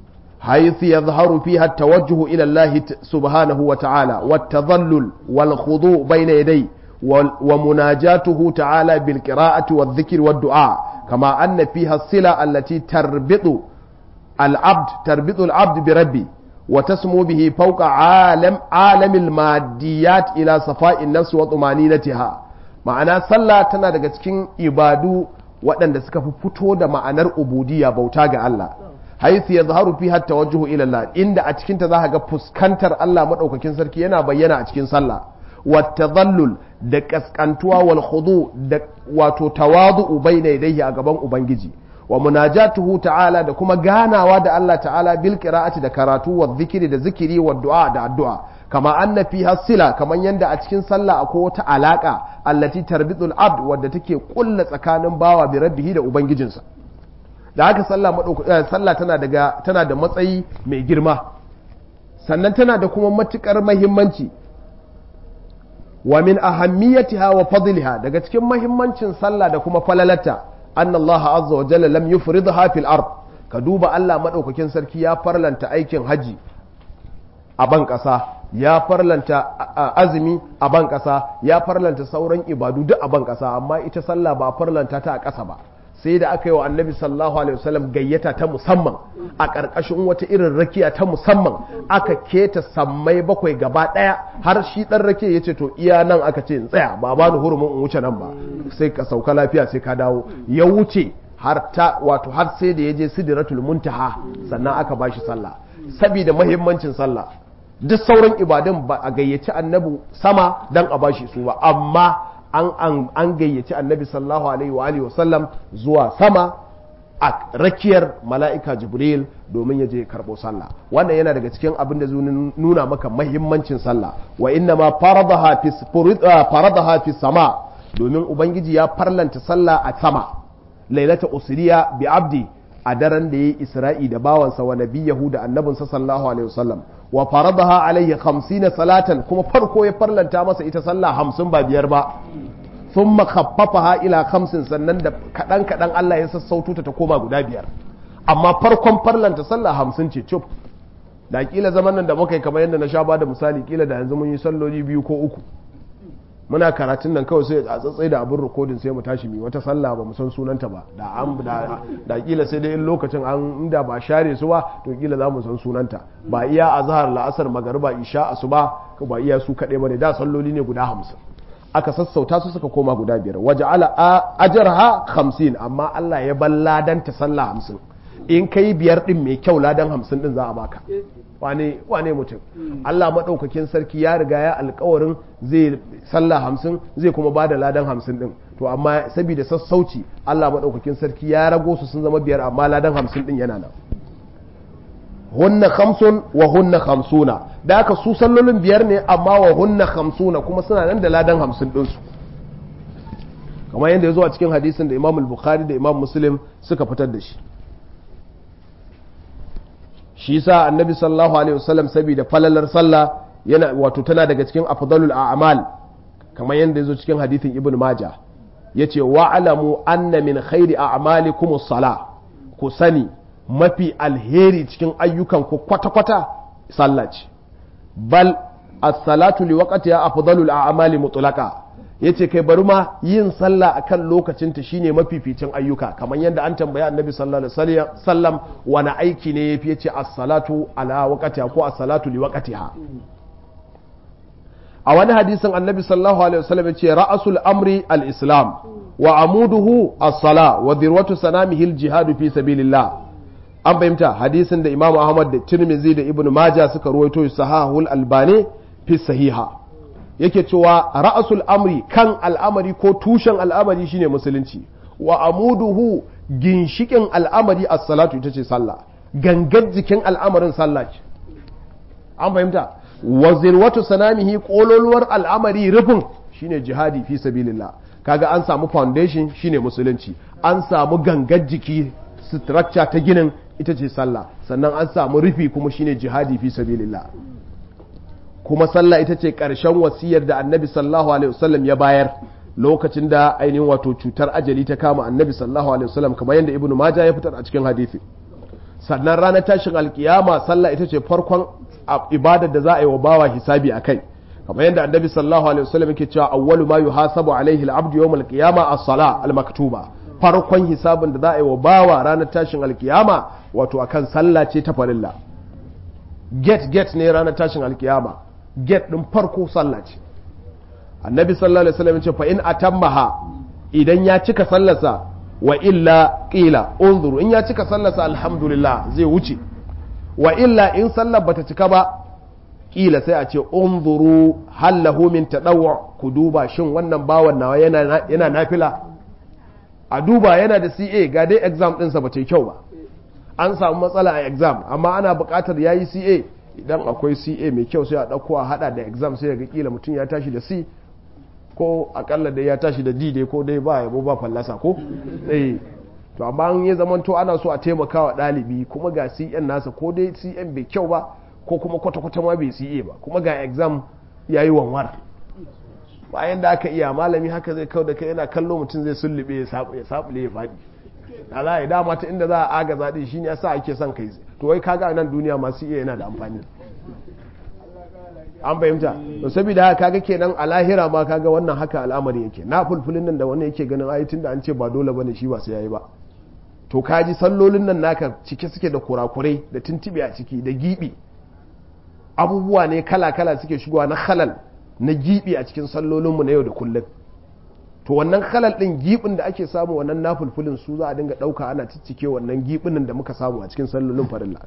حيث يظهر فيها التوجه إلى الله سبحانه وتعالى والتظلل والخضوع بين يديه ومناجاته تعالى بالقراءة والذكر والدعاء كما أن فيها الصلة التي تربط العبد تربط العبد بربي وتسمو به فوق عالم عالم الماديات إلى صفاء النفس وطمانينتها ma'ana sallah tana daga cikin ibadu waɗanda suka fi fito da ma'anar ubudiyya bauta ga Allah haisu ya zaharu fi hatta wajuhu ila Allah inda a cikin ta zaka ga fuskantar Allah madaukakin sarki yana bayyana a cikin sallah والتذلل da kaskantuwa wal khudu da wato tawadu'u bayna yadayhi a gaban ubangiji wa munajatuhu ta'ala da kuma ganawa da Allah ta'ala bil qira'ati da karatu wa zikiri da zikiri wa du'a da addu'a kama anna fiha sila kaman yanda a cikin sallah akwai wata alaka allati tarbitul abd wadda take kulla tsakanin bawa bi rabbihi da ubangijinsa da haka sallah sallah tana daga tana da matsayi mai girma sannan tana da kuma matukar muhimmanci wa min ahammiyatiha wa fadliha daga cikin mahimmancin sallah da kuma falalata anna Allah azza wa jalla lam yufridha fil ard ka duba Allah madaukakin sarki ya farlanta aikin haji a ban kasa ya farlanta azumi a ban kasa ya farlanta sauran ibadu duk a ban kasa amma ita sallah ba farlanta ta a kasa ba sai da aka yi wa annabi sallallahu alaihi wasallam gayyata ta musamman a ƙarƙashin wata irin rakiya ta musamman aka keta sammai bakwai gaba ɗaya har shi ɗan rakiya ya ce to iya nan aka ce in tsaya ba ba ni hurumin in wuce nan ba sai ka sauka lafiya sai ka dawo ya wuce har ta wato har sai da ya je sidratul muntaha sannan aka ba shi sallah saboda mahimmancin sallah duk sauran ibadun ba a gayyaci annabi sama dan a bashi su ba amma an an gayyaci annabi sallallahu alaihi wa alihi wasallam zuwa sama a rakiyar mala'ika jibril domin ya je karɓo sallah wannan yana daga cikin abin da nuna maka mahimmancin sallah wa inna ma faradaha fi sama domin ubangiji ya farlanta sallah a sama lailata usriya bi abdi a daren da yayi isra'i da bawansa wa nabiyahu da annabinsa sallallahu alaihi wasallam wa faradaha alaihi 50 salatan kuma farko ya farlanta masa ita sallah 50 ba biyar ba thumma khaffafaha ila khamsin sannan da kadan kadan Allah ya sassauto ta ta koma guda biyar amma farkon farlanta sallah 50 ce cuf da kila zaman nan da muka yi kamar yadda na sha bada misali kila da yanzu mun yi salloli biyu ko uku muna karatun nan kawai sai a tsatsai da abin rikodin sai mu tashi mi wata sallah ba mu san sunanta ba da an da kila sai dai in lokacin an inda ba share su ba to kila za mu san sunanta ba iya azhar la'asar magariba isha asuba ba iya su kaɗai ba ne da salloli ne guda hamsin aka sassauta su suka koma guda biyar waje ala ajarha hamsin amma Allah ya bar ladan ta sallah hamsin in kai biyar din mai kyau ladan hamsin din za a baka wane wane mutum Allah maɗaukakin sarki ya riga ya alkawarin zai sallah hamsin zai kuma ba da ladan hamsin din to amma saboda sassauci Allah maɗaukakin sarki ya rago su sun zama biyar amma ladan hamsin din yana nan hunna khamsun wa hunna khamsuna da aka su sallolin biyar ne amma wa hunna khamsuna kuma suna nan da ladan hamsin ɗinsu kamar yadda ya zo a cikin hadisin da imam al-bukhari da imam muslim suka fitar da shi shi sa annabi sallallahu alaihi wasallam saboda falalar sallah yana wato tana daga cikin afdalul a'mal kamar yadda yazo cikin hadithin ibn majah yace wa alamu anna min khairi a'malikum as-sala ku sani mafi alheri cikin ayyukan ku kwata kwata sallah ce bal as-salatu li waqtiha afdalul a'mali mutlaqa yace kai bari ma yin sallah akan lokacinta shine mafificin ayyuka kamar yadda an tambaya annabi sallallahu alaihi wasallam wani aiki ne yafi yace as-salatu ala waqtiha ko as-salatu li waqtiha a wani hadisin annabi sallallahu alaihi wasallam yace ra'asul amri al-islam wa amuduhu as-sala wa dirwatu sanamihi al-jihad fi sabilillah an fahimta hadisin da imam ahmad da tirmidhi da ibnu majah suka ruwaito sahahul albani fi sahiha yake cewa ra'asul amri kan al'amari ko tushen al'amari shine musulunci wa amuduhu ginshikin al'amari as-salatu ita ce sallah gangar jikin al'amarin sallah ce an fahimta wa zirwatu sanamihi kololuwar al'amari rufin shine jihadi fi sabilillah kaga an samu foundation shine musulunci an samu gangar jiki structure ta ginin ita ce sallah sannan an samu rufi kuma shine jihadi fi sabilillah kuma sallah ita ce ƙarshen wasiyar da annabi sallallahu alaihi wasallam ya bayar lokacin da ainihin wato cutar ajali ta kama annabi sallallahu alaihi wasallam kamar yadda ibnu majah ya fitar a cikin hadisi sannan ranar tashin alkiyama sallah ita ce farkon ibadar da za a yi wa bawa hisabi a kai kamar yadda annabi sallallahu alaihi wasallam yake cewa awwalu ma yuhasabu alaihi al-abdu yawm al-qiyama as-sala al-maktuba farkon hisabin da za a yi wa bawa ranar tashin alkiyama wato akan sallah ce ta farilla get get ne ranar tashin alkiyama get din farko sallah ce annabi sallallahu alaihi wasallam ce fa in atammaha idan ya cika sallarsa wa illa qila unzuru in ya cika sallarsa alhamdulillah zai wuce wa illa in sallar bata cika ba kila sai a ce unzuru hal lahu min tadawwu ku duba shin wannan bawan nawa yana yana nafila a duba yana da CA ga dai exam ɗinsa ba ta yi kyau ba an samu matsala a exam amma ana buƙatar yayi CA idan akwai CA mai kyau sai a ɗauko a haɗa da exam sai ga kila mutum ya tashi da C ko akalla dai ya tashi da D dai ko dai ba yabo ba fallasa ko eh to amma an yi zaman to ana so a taimaka wa ɗalibi kuma ga CN nasa ko dai CN bai kyau ba ko kuma kwata-kwata ma bai CA ba kuma ga exam yayi wanwar bayan da aka iya malami haka zai kau da kai yana kallo mutum zai sullube ya sabule ya faɗi da za a yi dama ta inda za a aga zaɗi shi ne yasa ake son kai to wai kaga nan duniya masu iya yana da amfani an fahimta to saboda haka kaga kenan a lahira ma kaga wannan haka al'amari yake na fulfulin nan da wani yake ganin ayatin da an ce ba dole bane shi ba sai yayi ba to kaji sallolin nan naka cike suke da kurakurai da tuntube a ciki da gibi abubuwa ne kala kala suke shigowa na halal na gibi a cikin sallolinmu na yau da kullum to wannan halal din gibin da ake samu wannan nafulfulin su za a dinga dauka ana ciccike wannan gibinin da muka samu a cikin sallolin farilla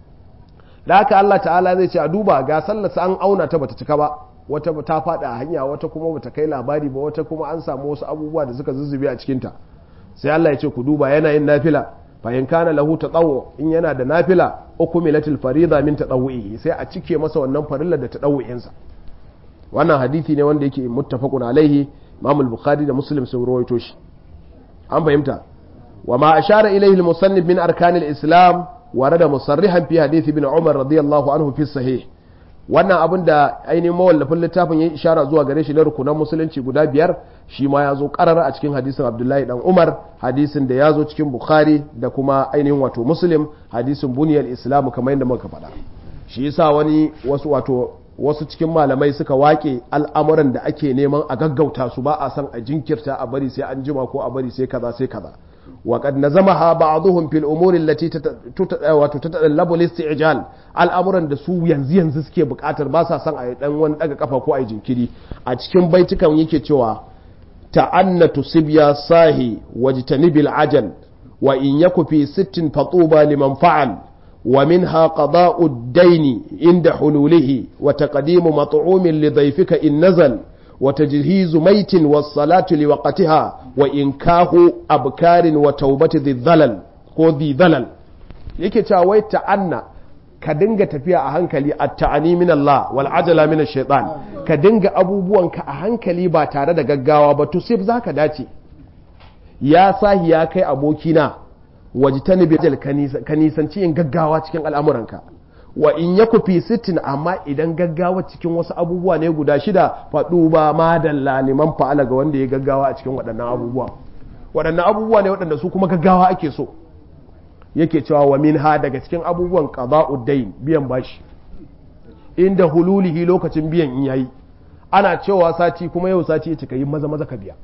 da haka Allah ta'ala zai ce a duba ga sallarsa an auna ta bata cika ba wata ta fada a hanya wata kuma bata kai labari ba wata kuma an samu wasu abubuwa da suka zuzzube a cikinta sai Allah ya ce ku duba yana yin nafila fa in kana lahu tatawu in yana da nafila ukumilatil farida min tatawuhi sai a cike masa wannan farilla da tatawu'insa wannan hadithi ne wanda yake muttafaqun alaihi Imam al-Bukhari da Muslim sun rawaito shi an fahimta wa ma ashara ilayhi al-musannif min arkan al-islam warada musarrihan fi hadith ibn Umar radiyallahu anhu fi sahih wannan abin da ainihin mawallafin littafin ya ishara zuwa gare shi na rukunan musulunci guda biyar shi ma ya zo karara a cikin hadisin abdullahi dan umar hadisin da ya zo cikin bukhari da kuma ainihin wato muslim hadisin buniyar islamu kamar yadda muka faɗa shi yasa wani wasu wato wasu cikin malamai suka wake al'amuran da ake neman a gaggauta su ba a san a jinkirta a bari sai an jima ko a bari sai kaza sai kaza wa qad nazamaha ba'dhum fil umuri allati wato tatalabu al-isti'jal al'amuran da su yanzu yanzu suke bukatar ba sa san a dan wani daga kafa ko a jinkiri a cikin baitukan yake cewa ta'annatu sibya sahi wajtanibil ajal wa in yaku fi sittin fatuba liman fa'al ومنها قضاء الدين عند حلوله وتقديم مطعوم لضيفك إن نزل وتجهيز ميت والصلاة لوقتها وإنكاه أبكار وتوبة ذي الظلل ko ذي ظلل yake cewa wai ta'anna ka dinga tafiya a hankali a ta'ani min Allah wal ajala min shaitan ka dinga abubuwanka a hankali ba tare da gaggawa ba to sai zaka dace ya sahi ya kai abokina wajitani bijal ka nisanci yin gaggawa cikin al'amuranka wa in ya kufi sittin amma idan gaggawa cikin wasu abubuwa ne guda shida faɗu ba ma da laliman fa'ala ga wanda ya gaggawa a cikin waɗannan abubuwa waɗannan abubuwa ne waɗanda su kuma gaggawa ake so yake cewa wa min ha daga cikin abubuwan qada'ud biyan bashi inda hululihi lokacin biyan in yayi ana cewa sati kuma yau sati ya cika yi maza maza ka biya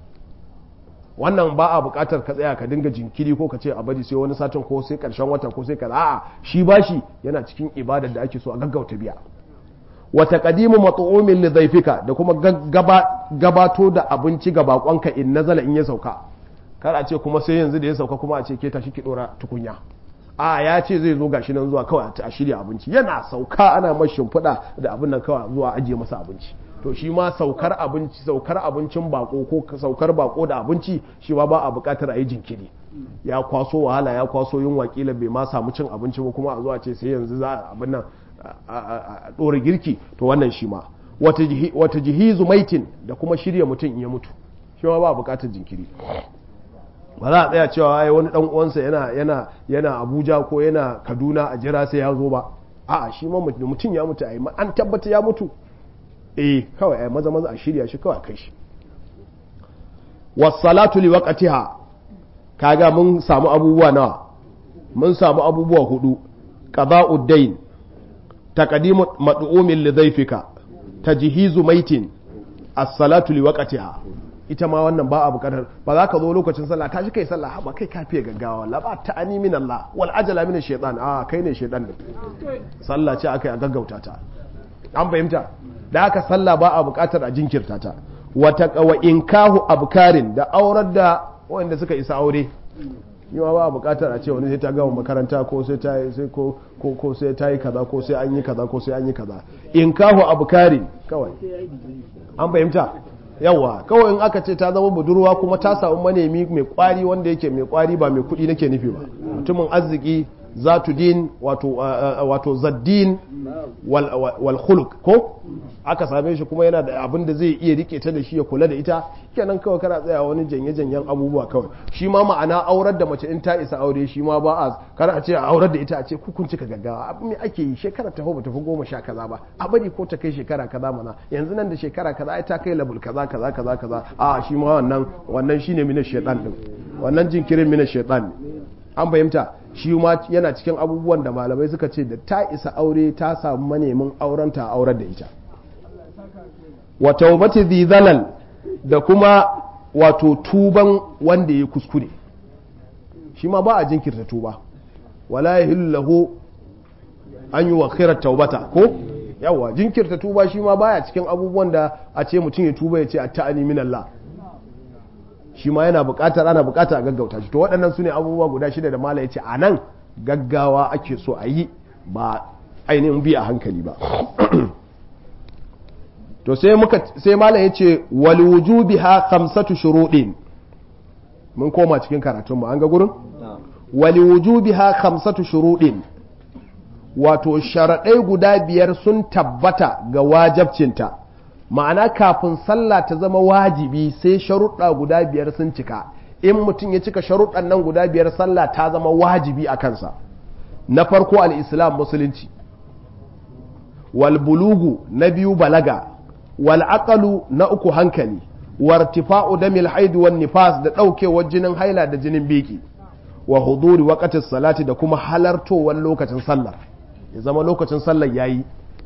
wannan ba a bukatar ka tsaya ka dinga jinkiri ko ka ce a bari sai wani satin ko sai karshen wata ko sai kaza a'a shi bashi yana cikin ibadar da ake so a gaggauta biya wa taqdimu mat'umin li dhayfika da kuma gabato da abinci ga bakonka in nazala in ya sauka kar a ce kuma sai yanzu da ya sauka kuma a ce ke tashi ki dora tukunya a ya ce zai zo gashi nan zuwa kawai a shirya abinci yana sauka ana mashi shimfiɗa da abin nan kawai zuwa ajiye masa abinci to shi ma saukar abinci saukar abincin bako ko saukar bako da abinci shi ma ba a bukatar a yi jinkiri ya kwaso wahala ya kwaso yin wakila bai ma samu cin abinci ba kuma a zuwa ce sai yanzu za a abin nan a ɗora girki to wannan shi ma wata jihizu maitin da kuma shirya mutum in ya mutu shi ma ba a bukatar jinkiri ba za a tsaya cewa ai wani dan uwansa yana yana yana Abuja ko yana Kaduna a jira sai ya zo ba a'a shi ma mutum ya mutu ai an tabbata ya mutu eh kawai ai maza maza a shirya shi kawai kai shi wassalatu li waqtiha kaga mun samu abubuwa nawa mun samu abubuwa hudu qada'ud dain taqdimu mad'umin li dhayfika tajhizu maitin as-salatu li waqtiha ita ma wannan ba a bukatar ba za ka zo lokacin sallah tashi kai sallah ba kai kafiye gaggawa la ba ta ani min Allah wal ajala min shaytan a kai ne shaytan din sallah ce akai a gaggauta ta an fahimta da aka sallah ba a bukatar a jinkirta ta wata wa inkahu abkarin da aurar da wanda suka isa aure yi ba a bukatar a ce wani sai ta gama makaranta ko sai ta sai ko ko ko sai ta yi kaza ko sai an yi kaza ko sai an yi kaza inkahu abkarin kawai an fahimta yawa kawai in aka ce ta zama budurwa kuma ta samu manemi mai kwari wanda yake mai kwari ba mai kudi nake nufi ba mutumin arziki zatu din wato wato zaddin wal khuluq ko aka same shi kuma yana da abin da zai iya rike ta da shi ya kula da ita kenan kawai kana tsaya wani janye janyen abubuwa kawai shi ma ma'ana aurar da mace in ta isa aure shi ma ba a kana a ce a aurar da ita a ce kun cika gaggawa abu me ake yi shekara ta ba tafi goma sha kaza ba a bari ko ta kai shekara kaza mana yanzu nan da shekara kaza ai ta kai labul kaza kaza kaza kaza a shi ma wannan wannan shine mina shaytan din wannan jinkirin mina shaytan ne an fahimta shi ma yana cikin abubuwan da malamai suka ce da ta isa aure ta samu manemin aurenta a aurar da ita wa taubati zalal da kuma wato tuban wanda ya kuskure shi ma ba a jinkirta tuba wala yahillu lahu an yi wa khairar taubata ko yawa jinkirta tuba shi ma baya cikin abubuwan da a ce mutum ya tuba ya ce a ta'ani min Allah shi ma yana buƙatar ana buƙatar a gaggauta shi to waɗannan su ne abubuwa guda shida da mala ya ce a nan gaggawa ake so a yi ba ainihin bi a hankali ba to sai muka sai mala ya ce wal wujubiha khamsatu shuruɗin mun koma cikin karatun mu an ga gurin wal wujubiha khamsatu shuruɗin wato sharaɗai guda biyar sun tabbata ga wajabcinta ma'ana kafin sallah ta zama wajibi sai sharuɗa guda biyar sun cika in mutum ya cika sharuɗan nan guda biyar sallah ta zama wajibi a kansa na farko al'islam musulunci wal bulugu na biyu balaga wal aqalu na uku hankali wartifa'u damil haidu wan nifas da ɗaukewar jinin haila da jinin biki wa huduri waqtis salati da kuma halartowar lokacin sallar ya zama lokacin sallar yayi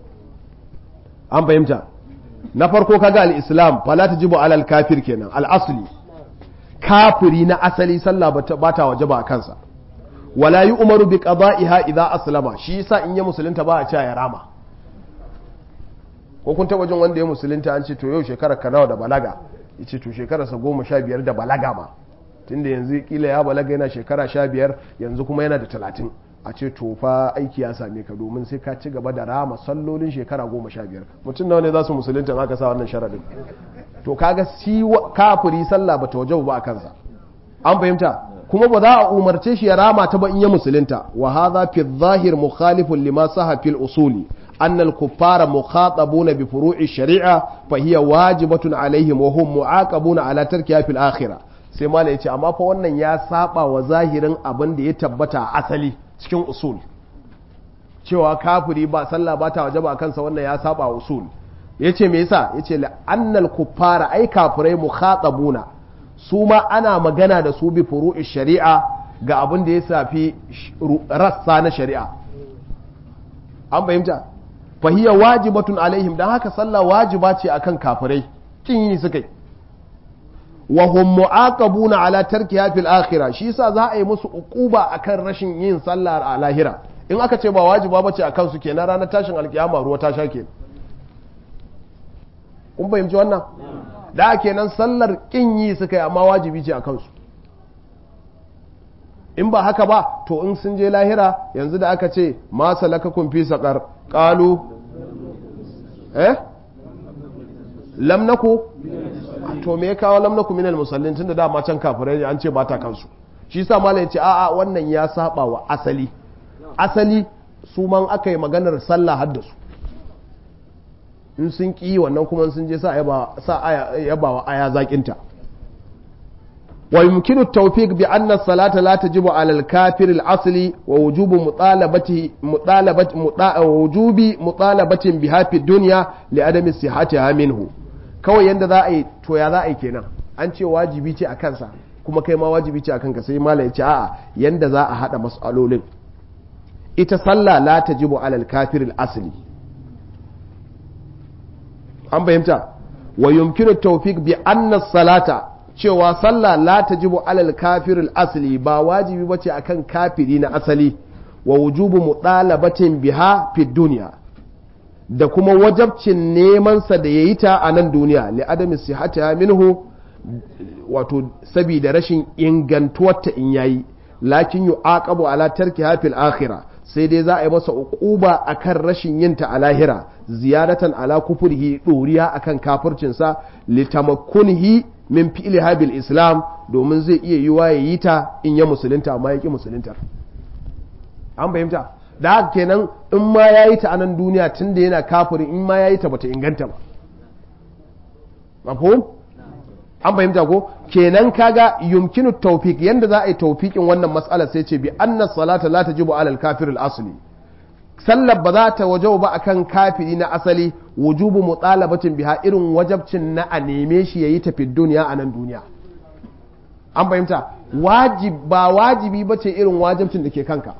an fahimta na farko kaga al-islam fala tajibu alal kafir kenan al-asli kafiri na asali sallah ba ta wajaba a kansa wala yi umaru bi qada'iha idza aslama shi yasa in ya musulunta ba a cewa ya rama ko kun taba jin wanda ya musulunta an ce to yau shekara ka nawa da balaga yace to shekara sa goma sha biyar da balaga ma tunda yanzu kila ya balaga yana shekara sha biyar yanzu kuma yana da talatin a ce to fa aiki ya same ka domin sai ka ci gaba da rama sallolin shekara goma sha biyar mutum nawa ne za su musulunta za ka sa wannan sharadin to kaga si kafiri sallah bata wajaba ba a kansa an fahimta kuma ba za a umarce shi ya rama ta ba in ya musulunta wa hadha fi dhahir mukhalifun lima saha fil usuli أن الكفار مخاطبون بفروع الشريعة فهي واجبة عليهم وهم معاقبون على تركها في الآخرة sai mala ya ce amma fa wannan ya saba wa zahirin abin da ya tabbata a asali cikin usul cewa kafiri ba sallah ba ta wajaba kansa wannan ya saba wa usul ya ce me yasa ya ce la'annal kuffara ai kafirai mukhatabuna su ma ana magana da su bi furu'i shari'a ga abin da ya safi rassa na shari'a an fahimta fahiyya wajibatun alaihim don haka sallah wajiba ce akan kafirai kin yi suka yi wa hum mu'aqabuna ala tarkiha fil akhirah shi yasa za a yi musu uquba akan rashin yin sallah a lahira in aka ce ba wajiba bace akan su kenan ranar tashin alkiyama ruwa ta sha kenan kun fahimci wannan da kenan sallar kin yi suka yi amma wajibi ce akan su in ba haka ba to in sun je lahira yanzu da aka ce ma salakakum fi saqar qalu eh lam naku to me ya kawo lam naku minal musallin tunda dama can kafirai an ce ba ta kansu shi sa malai ce a'a wannan ya saba wa asali asali su man aka yi maganar sallah haddasu in sun ki wannan kuma sun je sa yaba wa aya zakinta ويمكن التوفيق بأن الصلاة لا تجب على الكافر الأصلي ووجوب مطالبته مطالبة ووجوب مطالبة بها في الدنيا لعدم صحتها منه kawai yanda za a yi to ya za a yi kenan an ce wajibi ce a kansa kuma kai ma wajibi ce akan ka sai malam ya ce a'a yanda za a hada mas'alolin ita sallah la tajibu alal kafir al asli an fahimta wa yumkinu tawfiq bi anna salata cewa sallah la tajibu alal kafir al asli ba wajibi bace akan kafiri na asali wa wujubu mutalabatin biha fi dunya da kuma wajabcin nemansa da ya yi ta a nan duniya li adami sihata minhu wato sabida rashin ingantuwarta in yayi lakin yu aqabu ala tarki hafil akhira sai dai za a yi masa uquba akan rashin yin ta a lahira ziyadatan ala kufrihi doriya akan kafircin sa litamakkunihi min fi'li habil islam domin zai iya yiwa ya yi ta in ya musulunta amma ya ki musulunta an fahimta da haka kenan in ma ya yi ta a nan duniya tun da yana kafirin in ma ya yi ta bata inganta ba mafhum an fahimta ko kenan kaga yumkinu tawfiq yanda za a yi tawfiqin wannan mas'ala sai ce bi anna salata la tajibu alal kafir al asli sallar ba za ta wajau ba akan kafiri na asali wujubu mutalabatin biha irin wajabcin na a neme shi yayi ta fi duniya a nan duniya an fahimta wajib ba wajibi bace irin wajibcin da ke kanka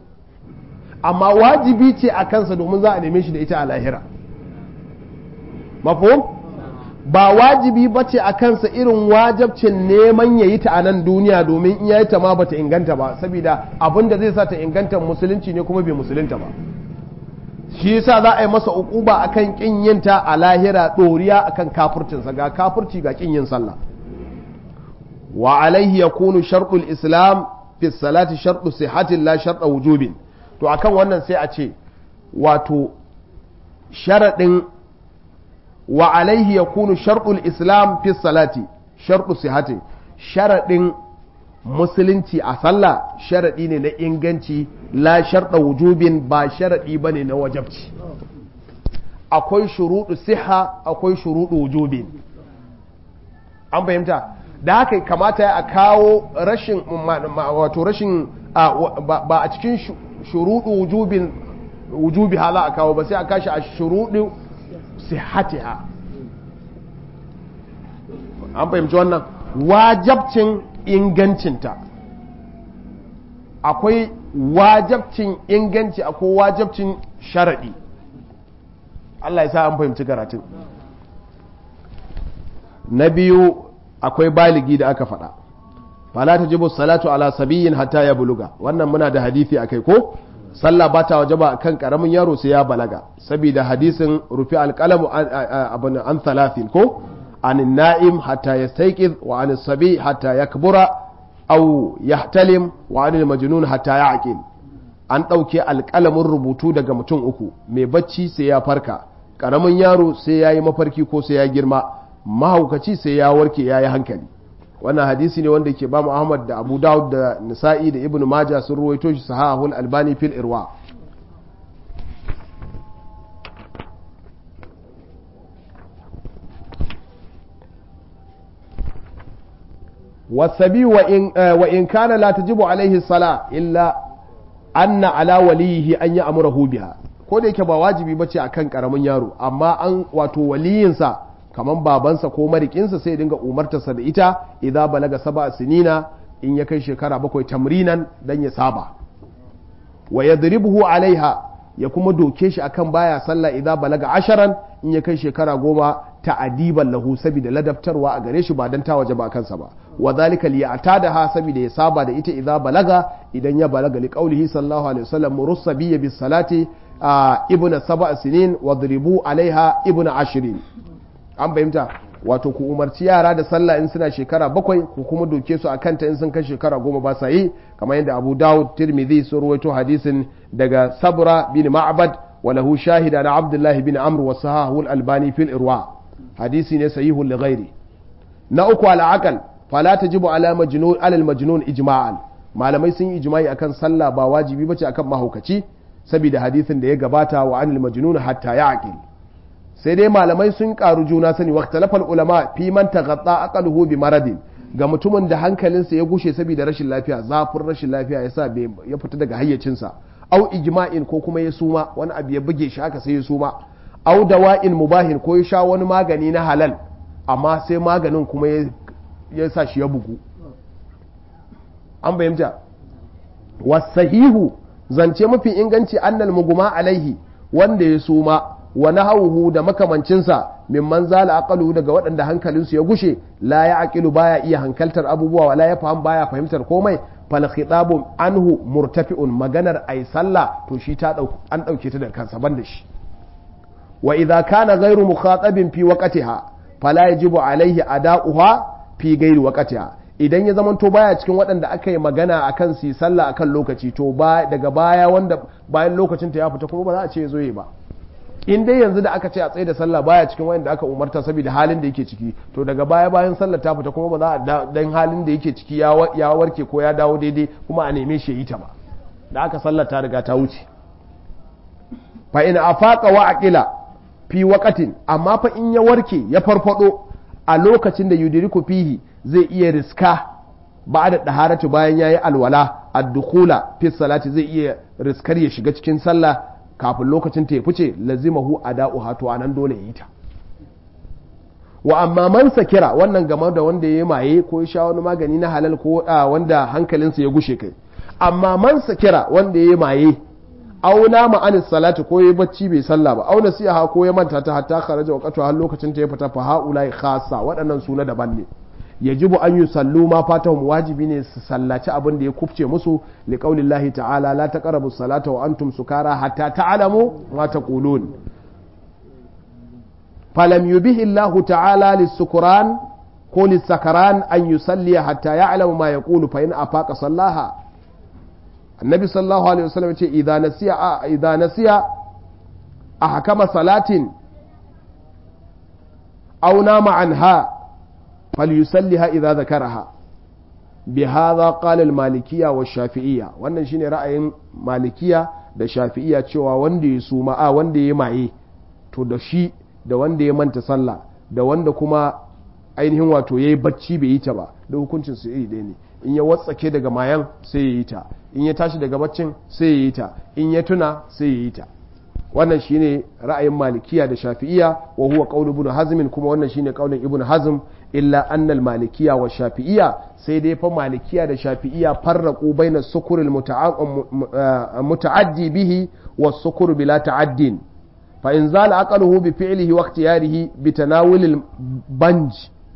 amma wajibi ce a kansa domin za a neme shi da ita a lahira mafhum ba wajibi ba ce a kansa irin wajabcin neman ya yi ta a nan duniya domin in ya yi ta ma bata inganta ba saboda abin da zai sa ta inganta musulunci ne kuma bai musulunta ba shi yasa za a yi masa ukuba akan kin yin ta a lahira doriya akan kafircinsa ga kafirci ga kin yin sallah wa alaihi yakunu shartul islam fi salati shartu sihhatin la shartu wujubin to akan wannan sai a ce wato sharaɗin wa alaihi ya kunu sharɗul islam fi salati sharɗu sihati sharaɗin musulunci a sallah sharaɗi ne na inganci la sharɗa wujubin ba sharaɗi ba ne na wajabci akwai shuruɗu siha akwai shuruɗu wujubin an fahimta da haka kamata a kawo rashin wato rashin ba a cikin shuruɗu wujubin wujubi hala a kawo ba sai a kashi a shuruɗu sihatiha an fahimci wannan wajabcin ingancinta akwai wajabcin inganci akwai wajabcin sharaɗi Allah ya sa an fahimci karatun na biyu akwai baligi da aka faɗa fala ta jibu salatu ala sabiyin hatta ya buluga wannan muna da hadithi a kai ko sallah ba ta wajaba kan karamin yaro sai ya balaga saboda hadisin rufi alƙalamu abin an thalathin ko an na'im hatta yastayqiz wa an sabi hatta yakbura aw yahtalim wa an majnun hatta ya'qil an ɗauke alƙalamin rubutu daga mutum uku mai bacci sai ya farka ƙaramin yaro sai ya yi mafarki ko sai ya girma mahaukaci sai ya warke ya yi hankali wannan hadisi ne wanda ke ba mu ahmad da abu dawud da nisa'i da ibnu maja sun ruwaito shi sahahul albani fil irwa wasabi wa in kana la tajibu alaihi sala illa anna ala waliyihi an yi amurahu biha ko da yake ba wajibi bace akan karamin yaro amma an wato waliyinsa kaman babansa ko marikinsa sai dinga umartarsa da ita idan balaga saba sinina in ya kai shekara bakwai tamrinan dan ya saba wa yadribuhu alaiha ya kuma doke shi akan baya sallah idan balaga asharan in ya kai shekara goma ta'adiban lahu saboda ladabtarwa a gare shi ba dan ta waje ba kansa ba wa zalika li ha saboda ya saba da ita idan balaga idan ya balaga li qaulihi sallallahu alaihi wasallam murussa bi bis salati ibnu sab'a sinin wadribu alaiha ibnu ashirin an fahimta wato ku umarci yara da sallah in suna shekara bakwai ku kuma doke su akan ta in sun kai shekara goma ba sa yi kamar yadda abu dawud tirmidhi sun ruwaito hadisin daga sabra bin ma'bad wa lahu shahida na abdullah bin amr wa sahahu albani fil irwa hadisi ne sahihun li ghairi na uku al aqal fala tajibu ala majnun ala al majnun ijma'an malamai sun yi ijma'i akan sallah ba wajibi bace akan mahaukaci saboda hadisin da ya gabata wa anil majnun hatta ya'qil sai dai malamai sun karu juna sani wa talafal ulama fi man taghatta aqaluhu bi maradin ga mutumin da hankalinsa ya gushe saboda rashin lafiya zafin rashin lafiya yasa ya fita daga hayyacinsa au ijma'in ko kuma ya suma wani abu ya buge shi haka sai ya suma au dawa'in mubahin ko ya sha wani magani na halal amma sai maganin kuma ya sa shi ya bugu an bayyanta wasahihu zance mafi inganci annal muguma alaihi wanda ya suma wa nahawuhu da makamancinsa mimman zala aqalu daga waɗanda hankalinsu ya gushe la ya aqilu baya iya hankaltar abubuwa wala ya fahim baya fahimtar komai fal khitabu anhu murtafi'un maganar ai sallah to shi ta an dauke ta daga kansa banda shi wa idza kana ghairu mukhatabin fi waqtiha fala yajibu alaihi ada'uha fi ghairi waqtiha idan ya zamanto baya cikin waɗanda aka yi magana akan su sallah akan lokaci to ba daga baya wanda bayan lokacin ta ya fita kuma ba za a ce zo yi ba in dai yanzu da aka ce a tsaye da sallah baya cikin wanda aka umarta saboda halin da yake ciki to daga baya bayan sallah ta fita kuma ba za a dan halin da yake ciki ya warke ko ya dawo daidai kuma a neme shi yi ta ba da aka sallah ta riga ta wuce fa in afaqa wa aqila fi waqatin amma fa in ya warke ya farfado a lokacin da yudiriku fihi zai iya riska ba da daharatu bayan yayi alwala ad-dukhula fi salati zai iya riskar ya shiga cikin sallah kafin lokacin ta ya fice lazimahu ada'uha to anan dole yi ta wa amma man sakira wannan game da wanda ya maye ko ya sha wani magani na halal ko wanda hankalinsa ya gushe kai amma man sakira wanda ya maye auna ma'anis salati ko ya bacci bai sallah ba auna siya ko ya manta ta hatta kharaja waqtu har lokacin ta ya fita fa haulai khassa waɗannan suna daban ne yajibu an yi sallu ma fatahum wajibi ne su sallaci abin da ya kufce musu li qaulillahi ta'ala la taqrabu salata wa antum sukara hatta ta'lamu ma taqulun falam yubihi Allah ta'ala lis-sukran ko lis-sakaran an yusalli hatta ya'lamu ma yaqulu fa in afaqa sallaha annabi sallallahu alaihi wasallam ce idza nasiya idza nasiya ahkama salatin aw nama anha falyusalliha idza zakaraha bihadha qala al-malikiyya wa shafi'iyya wannan shine ra'ayin malikiya da shafi'iyya cewa wanda ya suma a wanda ya maye to da shi da wanda ya manta sallah da wanda kuma ainihin wato yayi bacci bai yi ta ba da hukuncin su iri ɗaya ne in ya watsake daga mayan sai ya yi ta in ya tashi daga baccin sai ya yi ta in ya tuna sai ya yi ta wannan shine ra'ayin malikiya da shafi'iya wa huwa qaulu ibn hazm kuma wannan shine qaulin ibn hazm illa anna al malikiya wa shafi'iya sai dai fa malikiya da shafi'iya farraqu baina sukur al muta'addi bihi wa sukur bila ta'addin fa in zala aqluhu bi fi'lihi wa ikhtiyarihi bi tanawul al banj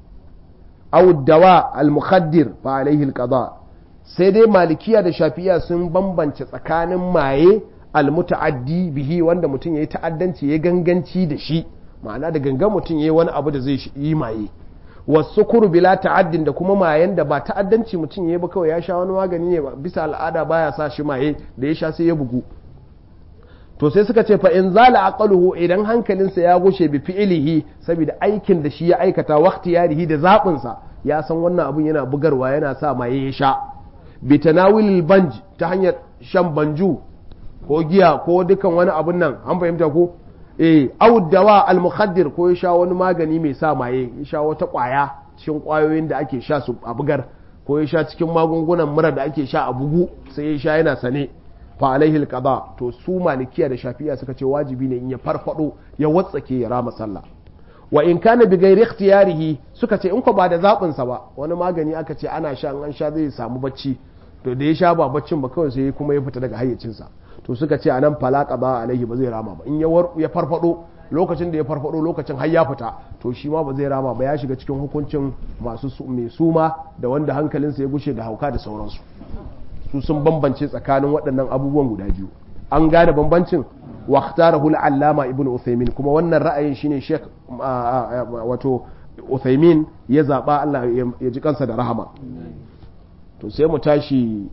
aw dawa al mukhaddir fa alayhi al qada sai dai malikiya da shafi'iya sun bambance tsakanin maye almuta'addi bihi wanda mutum yayi ta'addanci ya ganganci da shi ma'ana da gangan mutum yayi wani abu da zai yi maye wasukuru bila ta'addin da kuma mayen da ba ta'addanci mutum yayi ba kawai ya sha wani magani ne bisa al'ada baya sa shi maye da ya sha sai ya bugu to sai suka ce fa in zala aqaluhu idan hankalinsa ya gushe bi fi'ilihi saboda aikin da shi ya aikata waqti yarihi da zabin sa ya san wannan abun yana bugarwa yana sa maye ya sha bi tanawilil banj ta hanyar shan banju ko giya ko dukan wani abun nan an fahimta ko eh dawa al-mukhaddir ko ya sha wani magani mai sa maye ya sha wata kwaya cikin kwayoyin da ake sha su a bugar ko ya sha cikin magungunan mura da ake sha a bugu sai ya sha yana sane fa alaihi al-qada to su malikiya da shafi'a suka ce wajibi ne in ya farfado ya watsake ya rama sallah wa in kana bi ghairi ikhtiyarihi suka ce in ko ba da zabin sa ba wani magani aka ce ana sha an sha zai samu bacci to da ya sha ba baccin ba kawai sai kuma ya fita daga hayyacinsa to suka ce anan falaka ba alaihi ba zai rama ba in ya farfado lokacin da ya farfado lokacin har ya fita to shi ma ba zai rama ba ya shiga cikin hukuncin masu mai suma da wanda hankalinsa ya gushe da hauka da sauransu su sun bambance tsakanin waɗannan abubuwan guda biyu an gane bambancin wa ikhtarahu al-allama ibnu uthaymin kuma wannan ra'ayin shine sheikh wato uthaymin ya zaba Allah ya ji kansa da rahama to sai mu tashi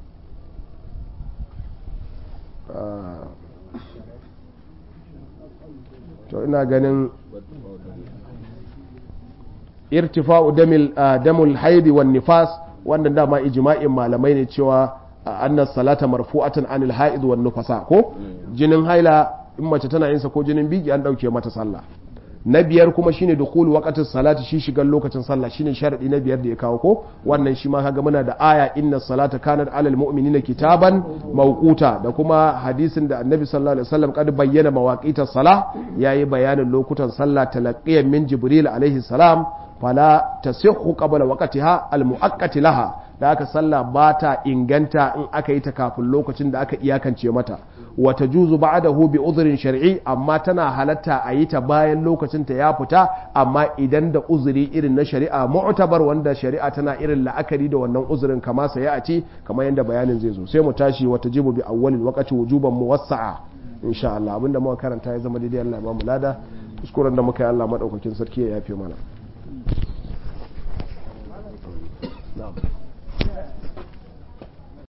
to ina ganin irtifa'u damul haidi wan nifas wannan dama ijma'in malamai ne cewa annas salata marfu'atan anil haid wan nufasa ko jinin haila in mace tana yin sa ko jinin biki an dauke mata sallah na biyar kuma shine dukhul waqtin salati shi shigan lokacin sallah shine sharadi na biyar da ya kawo ko wannan shi ma kaga muna da aya inna salata kanat alal mu'minina kitaban mawquta da kuma hadisin da annabi sallallahu alaihi wasallam kad bayyana mawaqita salah yayi bayanin lokutan sallah talaqqiyan min jibril alaihi salam fala tasihhu qabla waqtiha al muaqqati laha da haka sallah ba ta inganta in aka yi ta kafin lokacin da aka iyakance mata wata juzu ba'dahu bi uzurin shar'i amma tana halatta a yi ta bayan lokacin ta ya fita amma idan da uzuri irin na shari'a mu'tabar wanda shari'a tana irin la'akari da wannan uzurin kama sai a ce kamar yadda bayanin zai zo sai mu tashi wata jibu bi awwalil waqti wujuban muwassa'a insha Allah abinda muka karanta ya zama daidai Allah ya ba mu lada kuskuren da muka yi Allah madaukakin sarki ya yafe mana